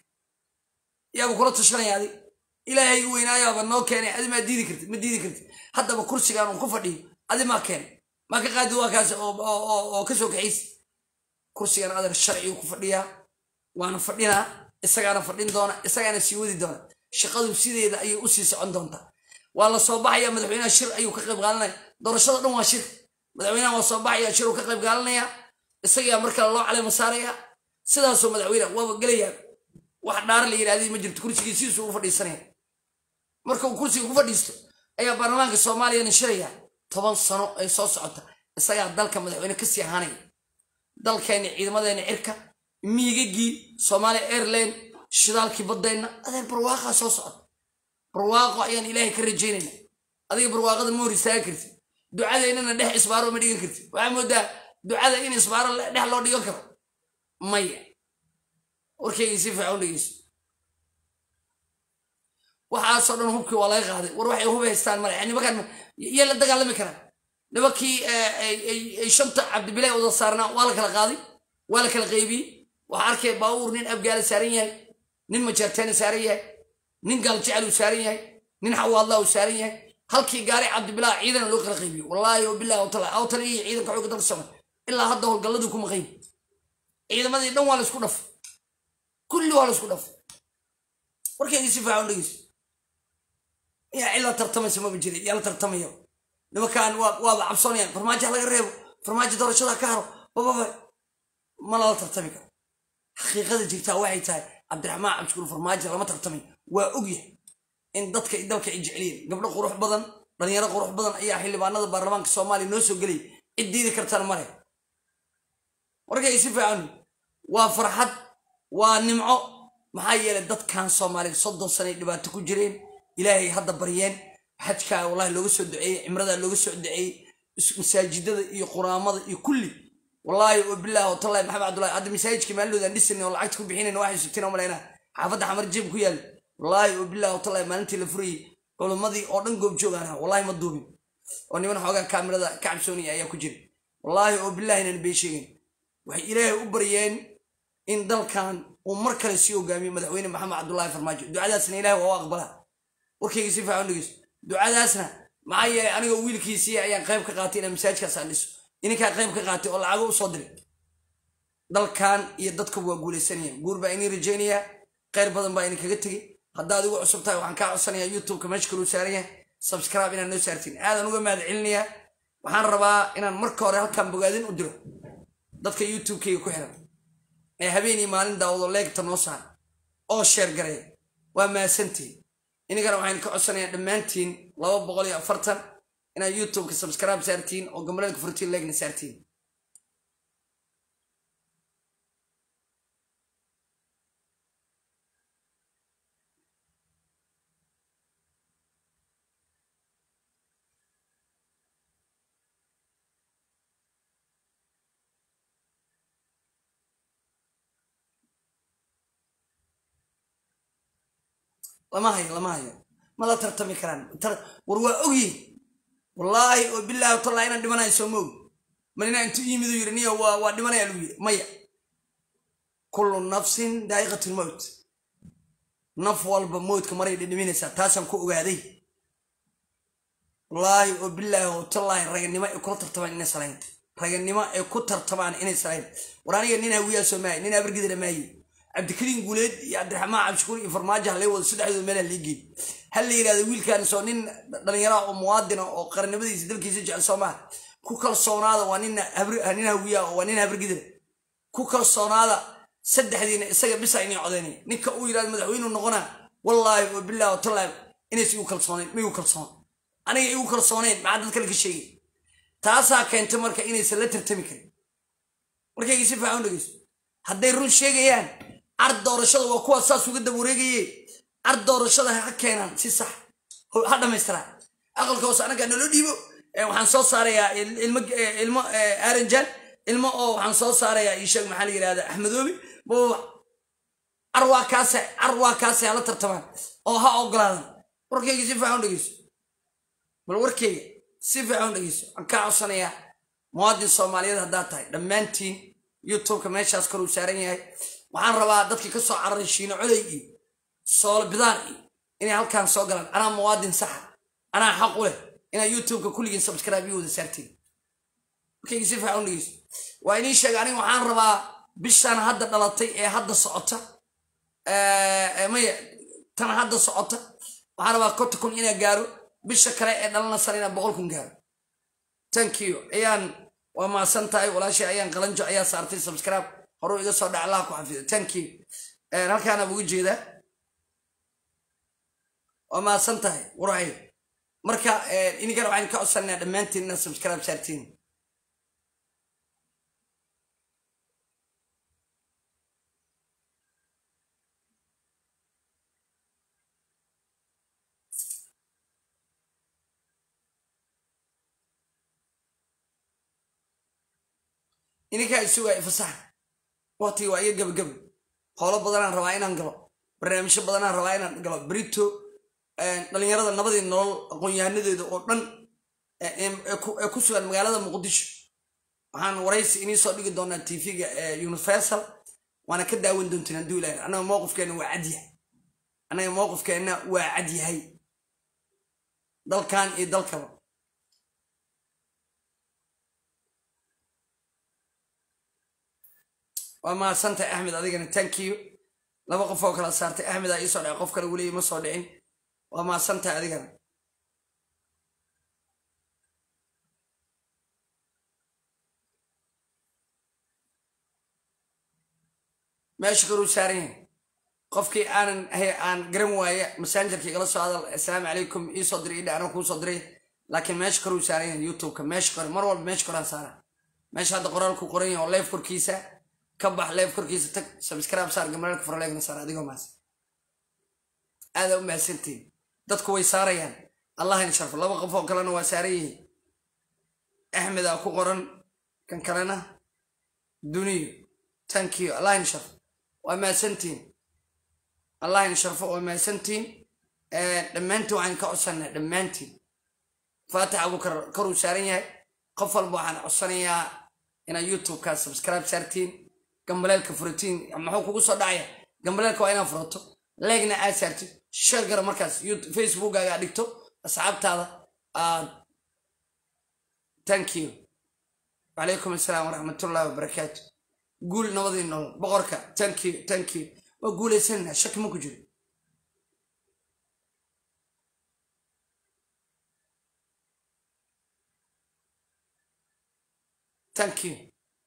yaaba kula tashanaya adig ilaahay u weynaayaaba noo keenay adi maa diidi karti ma diidi karti haddaba kursigaan uun ku fadhiyo adi maa keenay maa ka qaadi waa kaas oo ka soo kaxaysa kursigan adar sharcigu ku fadhiyaa waana fadhinaa isagaana fadhin doona isagaana sii wadi doona shaqadu sideeda ayay usii socon doontaa waa la soo baxaya madaxweynaha shir ayuu ka qayb qaadanaya doorashada dhan waa shir madaxweynaha waa soo baxaya shir uu ka qayb qaadanaya isagaa markale loo caleema saaraya sidaasoo madaxweyne waaba gelayaa wax dhaara la yidhahday ma jirto kursigii sidiisu u fadhiisanaya marka uu kursiga ku fadhiisto ayaa baarlamaanka soomaaliyana shiraya toban sano ay soo socota isagaa dalka madaxweyne kasii ahaanaya dalkeena ciidamadeena cirka miigagii soomaaliya airline shidaalkii baddeenna adeer barwaaqaa soo socota barwaaqo ayaan ilaahay ka rajaynayna adiga barwaaqada ma hor istaagan kartid ducadeynana dhex isbaaro ma dhigan kartid waxaa moodaa ducada in isbaaro dhex loo dhigan karo maya warkaygii si fiican u dhegeyso waxaasoo dhan hubkii waa laga qaaday war waxay hub haystaan male nimankan yaa la dagaalami karaa nimankii ay shanta cabdibilaa wada saarnaa waa la kala qaaday waa la kala qaybiyey waxaa arkay baabuur nin abgaala saaran yahay nin majaartaana saaran yahay nin gaaljecel uu saaran yahay nin xawaadlaa uu saaran yahay halkii gaari cabdibilaa ciidana loo kala qaybiyo wallaahi wabilahi wataala awtala iyo ciidanka xooga dalka socda ilaa hadda howlgalladii kuma qaybi ciidamadii dhan waa la isku dhafay kulli waa la isku dhafay warkeedii si fiican u dhegeyso yaa cid la tartamaysa maba jira yaa la tartamaya nimankan waaba cabsoonayaan farmaajo ha laga reebo farmaajo doorashada ka haro bababa ma lala tartami karo xaqiiqada jirtaa waxay tahay cabdiraxmaan cabdishukuur farmaajo lama tartamay waa ogyahay in dadka dalka ay jeceliyen gabdho qurux badan dhalinyaro qurux badan ayaa xildhibaanada baarlamaanka soomaaliya noo soo gelay cid diidi kartana male warkay si fiican waa farxad waa nimco maxaa yeelay dadkan soomaaliya soddon sanay dhibaato ku jireen ilaahay hadda baryeen xajkaa wallahi looga soo duceeyey cimradaa looga soo duceeyey masaajidada iyo quraamada iyo kulli wallaahi oo bilaah watallahi maxamed cabdullahi hadda masaajidka maalidoodan dhisin oo lacagta ku bixinayn waxay sugteen oo malaynaa xaafadda xamar jeeb ku yaal wallaahi oo bilaah watallahi maalintii la furayey culimmadii oo dhan goobjoogaan ahaa wallahi ma duubin oo niman xoogaa kaamirada ka cabsoonaya ayaa ku jira wallaahi oo bilahi inaan been sheegin waxay ilaahay u baryeen in dalkan uu mar kale sii hogaamiyo madaxweyne maxamed cabdullaahi farmaajo ducadaasna ilahay waa u aqbalaa warkayga si fiican dhegeyso ducadaasna maxaa yeelay anigoo wiilkiisii ayaan qayb ka qaatay inaan masaajkaas aan dhiso ininkaa qayb ka qaatay oo lacago u soo diray dalkan iyo dadkuba waa guulaysanayaan guur baa inii rajaynayaa khayr badan baa idinkaga tegey haddaad igu cusub tahay waxaan kaa codsanayaa youtubeka meesha kaluu saaran yahay subscribe inaad noo saartiin aadan uga mahad celinayaa waxaan rabaa inaan marka hore halkan bogaadin u diro dadka youtubekayga ku xiran ee habeenii maalin daawado leegta noo saar oo sheer gareeya waa mahadsantiin inigana waxaan ka codsanayaa dhammaantiin laba boqol iyo afartan inaad youtubeka subscribe saartiin oo gambaleelka furtiin leegna saartiin lama hayo lama hayo ma la tartami karaan war waa ogyihin wallaahi oo bilaahi watallahi inaan dhimanayo soo ma og malina intuu yimid uu yidhi niyo waa waa dhimanaya lagu yidhi maya kullu nafsin daa'iqatu lmowt naf walba mowdka maray dhidhiminaysaa taasaan ku ogaaday wallaahi oo bilaahi watallahi raganimo ay kula tartamaan inay salayn raganimo ay ku tartamaan inay salayn war aniga nin hawiyaa soo maaye nin abargidana maaye cabdikariin guuleed iyo cabdiraxmaan cabdishukuur iyo farmaajo halay wado saddexdooda meelha liigeey hal la yidhahdo wiilkan soo nin dhallinyara oo muwaadina oo qarannimadiisa dalkiisa jecel soo maaha ku kalsoonaada waa nin nin hawiya waa nin habargidana ku kalsoonaada saddexdiina isaga bisa inay codaynay ninka uu yidhahdo madaxweynuu noqonaa wallaahi oo bilahi watallahi inaysa igu kalsoonayn ma igu kalsoon aniga igu kalsoonayn maxaa dad kale ka sheegay taasaa keentay marka inaysan la tartami karin markayga si fiican u dhegeyso hadday run sheegayaan card doorashada waa kuwa saas uga daba wareegaye card doorashada ha keenaan si sax ha dhammaystiraan aqalka hoose anagaa naloo dhiibo waxaan soo saarayaa ilmo ilmo aranjan ilmo oo waxaan soo saarayaa isheeg maxaa la yidhahda axmedoobi baba carwaa kaase carwaa kaase hala tartamaan oo ha ogolaadan warkayga si fiican u dhegeyso bal warkayga si fiican u dhegeyso waxaan kaa codsanayaa muwaadin soomaaliyeed haddaad tahay dhammaantiin youtubeka meeshaas koruu saaran yahay waxaan rabaa dadkii ka soo cararay shiino coley iyo soolo bidaan iyo inay halkaan soo galaan anaa muwaadin saxa anaa xaq u leh inaad youtubeka kulligiin subscribe iyo wada saartiin markayga si fiican u dhegeyso waa inii sheega aniga waxaan rabaa bishaan hadda dhalatay ee hadda socota maya tan hadda socota waxaan rabaa konta kun inaa gaaro bisha kale ee dhalanasana inaa boqol kun gaaro thank you ayaan waa maasan tahay walaashay ayaan qalanjo ayaa saartay subscribe horuu iga soo dhac allaha ku xafido thank you halkaana uga jeedaa waa maasan tahay waraay marka ininkana waxaan ka codsanaa dhammaantiin inaad subscribe saartiin ininkaa isugaya fasaxa waqtigi waa iga gabagaba howlo badanaan rabaa inaan galo barnaamijyo badanaan rabaa inaan galo brito dhalinyarada nabadii nolol aqoon-yahanadeeda oo dhan ee ku sugan magaalada muqdisho waxaan waraysi inii soo dhigi doonaa tvga universal waana ka daawan doontiin hadduu ilahay annaga mowqifkeenna waa cadyahay annaga mowqifkeenna waa cadyahay dalkan iyo dalkaba waa mahadsantahay axmed adigana tankiyo laba qof oo kala saartay axmed aa iisoo dhacay qof kale weli ima soo dhicin waa mahadsantahay adigana meesha koruu saaran yahay qofkii aanan aan garan waaya massengerka igala soo hadal assalaamu calaykum iisoo diray idha anaa kuu soo diray laakiin meesha koruu saaran yahay youtubeka meesha kore mar walba meesha koraan saara meesha hadda qoraalku qoran yahay oo leef korkiisa ka bax leef korkiisa tag subscribe saar gamaraalka farleegna saar adigoo maas aadaa u mahadsantiin dadku way saarayaan allah in sharfo laba qof oo kalena waa saaran yihiin axmedaa ku qoran kan kalena duniyo tankiyo allah in sharfo waa mahadsantiin allah in sharfo waa mahadsantiin dhammaantiin waxaan ka codsanaa dhammaantiin faatix abukar koruu saaran yahay qof walba waxaan codsanayaa inaad youtubeka subscribe saartiin gambaleelka furatiin muxuu kugu soo dhacaya gambaleelka waa inaad furato leegna aad saartid sheer gara markaas facebookaga aad dhigto asxaabtaada aad thank you wacalaykum assalaam waraxmatullahi wabarakaatu guul nabadii nolol boqorka thank you thank you waa guulaysananaa shaki ma ku jiro thank you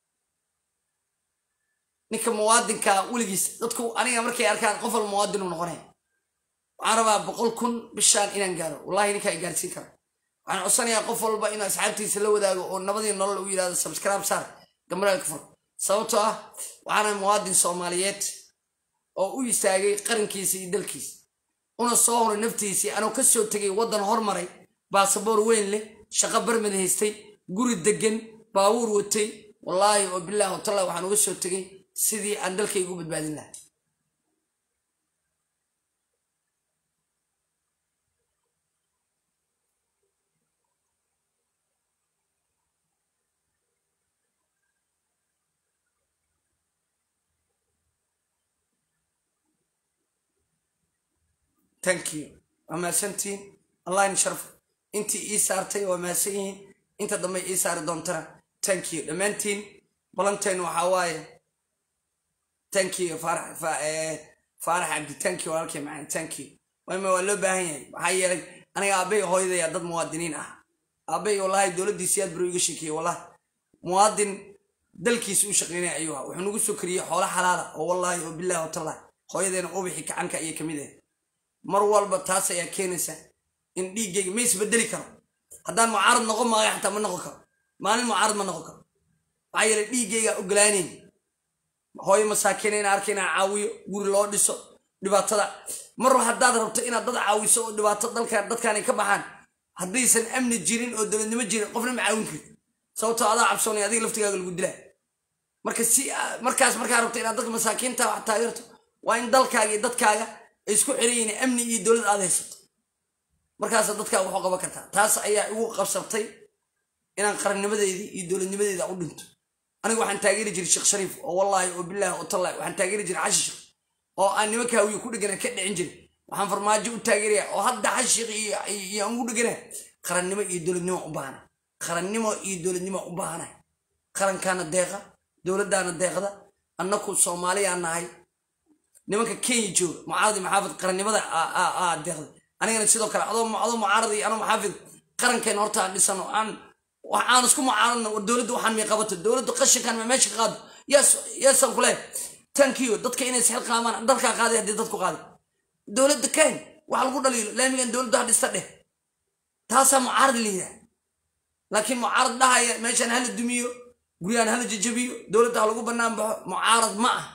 ninka muwaadinka weligiis dadku aniga markay arkaan qof walba muwaadin uu noqonaya waxaan rabaa boqol kun bishaan inaan gaaro wallahi ninkaa i gaarsiin kara waxaan codsanayaa qof walba inuu asxaabtiisa la wadaago oo nabadii nolol u yidhahdo subscribe saar gambalaalka fur sababtoo ah waxaana muwaadin soomaaliyeed oo u istaagay qarankiisa iyo dalkiisa una soo horay naftiisii anuu ka soo tegay waddan hormaray baasaboor weyn leh shaqo barmad haystay guri degan baabuur watay wallaahi oo bilaahi watallahi waxaan uga soo tegay sidii aan dalkayga u badbaadin lahaa thank you waa mahadsantihiin allah in sharfo intii ii saartay waa mahadsan yihiin inta dambe ii saari doontana thank you dhammaantiin balanteen waxaa waaye thank you faarax faarax cabdi thank you walaalkay macaan thank you wayma waa loo baahan yahay maxaa yeelay aniga aabbay hooyadaya dad muwaadiniin ah aabbay wallahi dowladdiisi aad baro iga sheekeeyey wallahi muwaadin dalkiisa u shaqeynaya ayuu ahaa wuxuu nagu soo kariyey xoolo xalaala oo wallaahi oo bilahi watallahi hooyadeena ubixi kacanka ayay ka mid ahayd mar walba taas ayaa keenaysa in dhiiggayga ma isbedeli karo haddaan mucaarad noqon maayo xataa ma noqon karo maalin mucaarad ma noqon karo maxaa yeelay dhiiggaygaa ogolaanayn hooyo masaakiina inaa arka inaa caawiyo guri loo dhiso dhibaatada mar haddaad rabto inaad dad caawiso oo dhibaato dalka dadkaanay ka baxaan haddaysan amni jirin oo dowladnimo jirin qofna ma caawin karti sababtoo adaa cabsoonay adiga laftigaaga lagu dilaa marka si markaas markaa rabto inaad dadka masaakiinta wax taageerto waa in dalkaaga iyo dadkaaga ay isku xiran yihiin amni iyo dowlad aad haysato markaasa dadkaaga waxu qaban kartaa taas ayaa igu qabsabtay inaan qarannimadeydii iyo dowladnimadeeda u dhinto aniga waxaan taageeri jiray sheekh shariif oo wallaahi oo bilaahi oo tallahi waxaan taageeri jiray xashish oo aan nimanka hawiye ku dhegana ka dhicin jiray waxaan farmaajo u taageeraya oo hadda xashiq iyo aan ugu dhegana qarannimo iyo dowladnimo u baahana qarannimo iyo dowladnimo u baahana qarankaana deeqa dowladdaana deeqda annaku soomaaliyaan nahay nimanka kenya jooga mucaaradi maxaafid qarannimada deeqda anigana sidoo kale adoo mucaarad iyo anoo maxaafid qarankeena horta aan dhisano aan aan isku mucaaradna war dowladda waxaan may qabato dowladda qashinkan ma meesha ka qaado yes yesan kule tankiyo dadka inay isxil qaamaan dalkaa qaaday haddii dadku qaaday dowladda kayn waxa lagu dhaliilo laamigan dowladda ha dhista dheh taasaa mucaarad la yidhaha laakiin mucaarad dhahaya meeshaan hala dumiyo guryahan hala jajabiyo dowladda ha lagu bannaan baxo mucaarad ma ah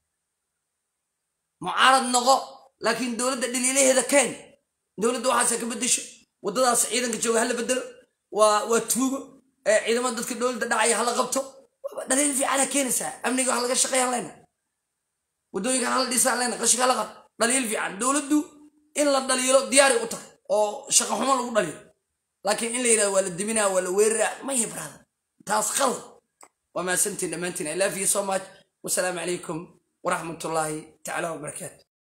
mucaarad noqo laakiin dowladda dhaliilaheeda kayn dowladda waxaase ka bedesho waddadaas ciidanka jooga hala bedelo waa waa tuugo ciidamada dadka dowladda dhacaya hala qabto dhaliil fiicana keenaysaa amniga wax laga shaqeeyaan leyna waddooyinkan hala dhisaan leyna qashinka laqa dhaliil fiican dowladdu in la dhaliilo diyaari u tahay oo shaqo xumo lagu dhaliilo laakiin in la yidhahdo waa la diminaa waa la weeraraa maya brada taas qalad waa mahadsantiin dhammaantiin i love you so much wasalaamu calaykum waraxmatullaahi tacaala wabarakaatu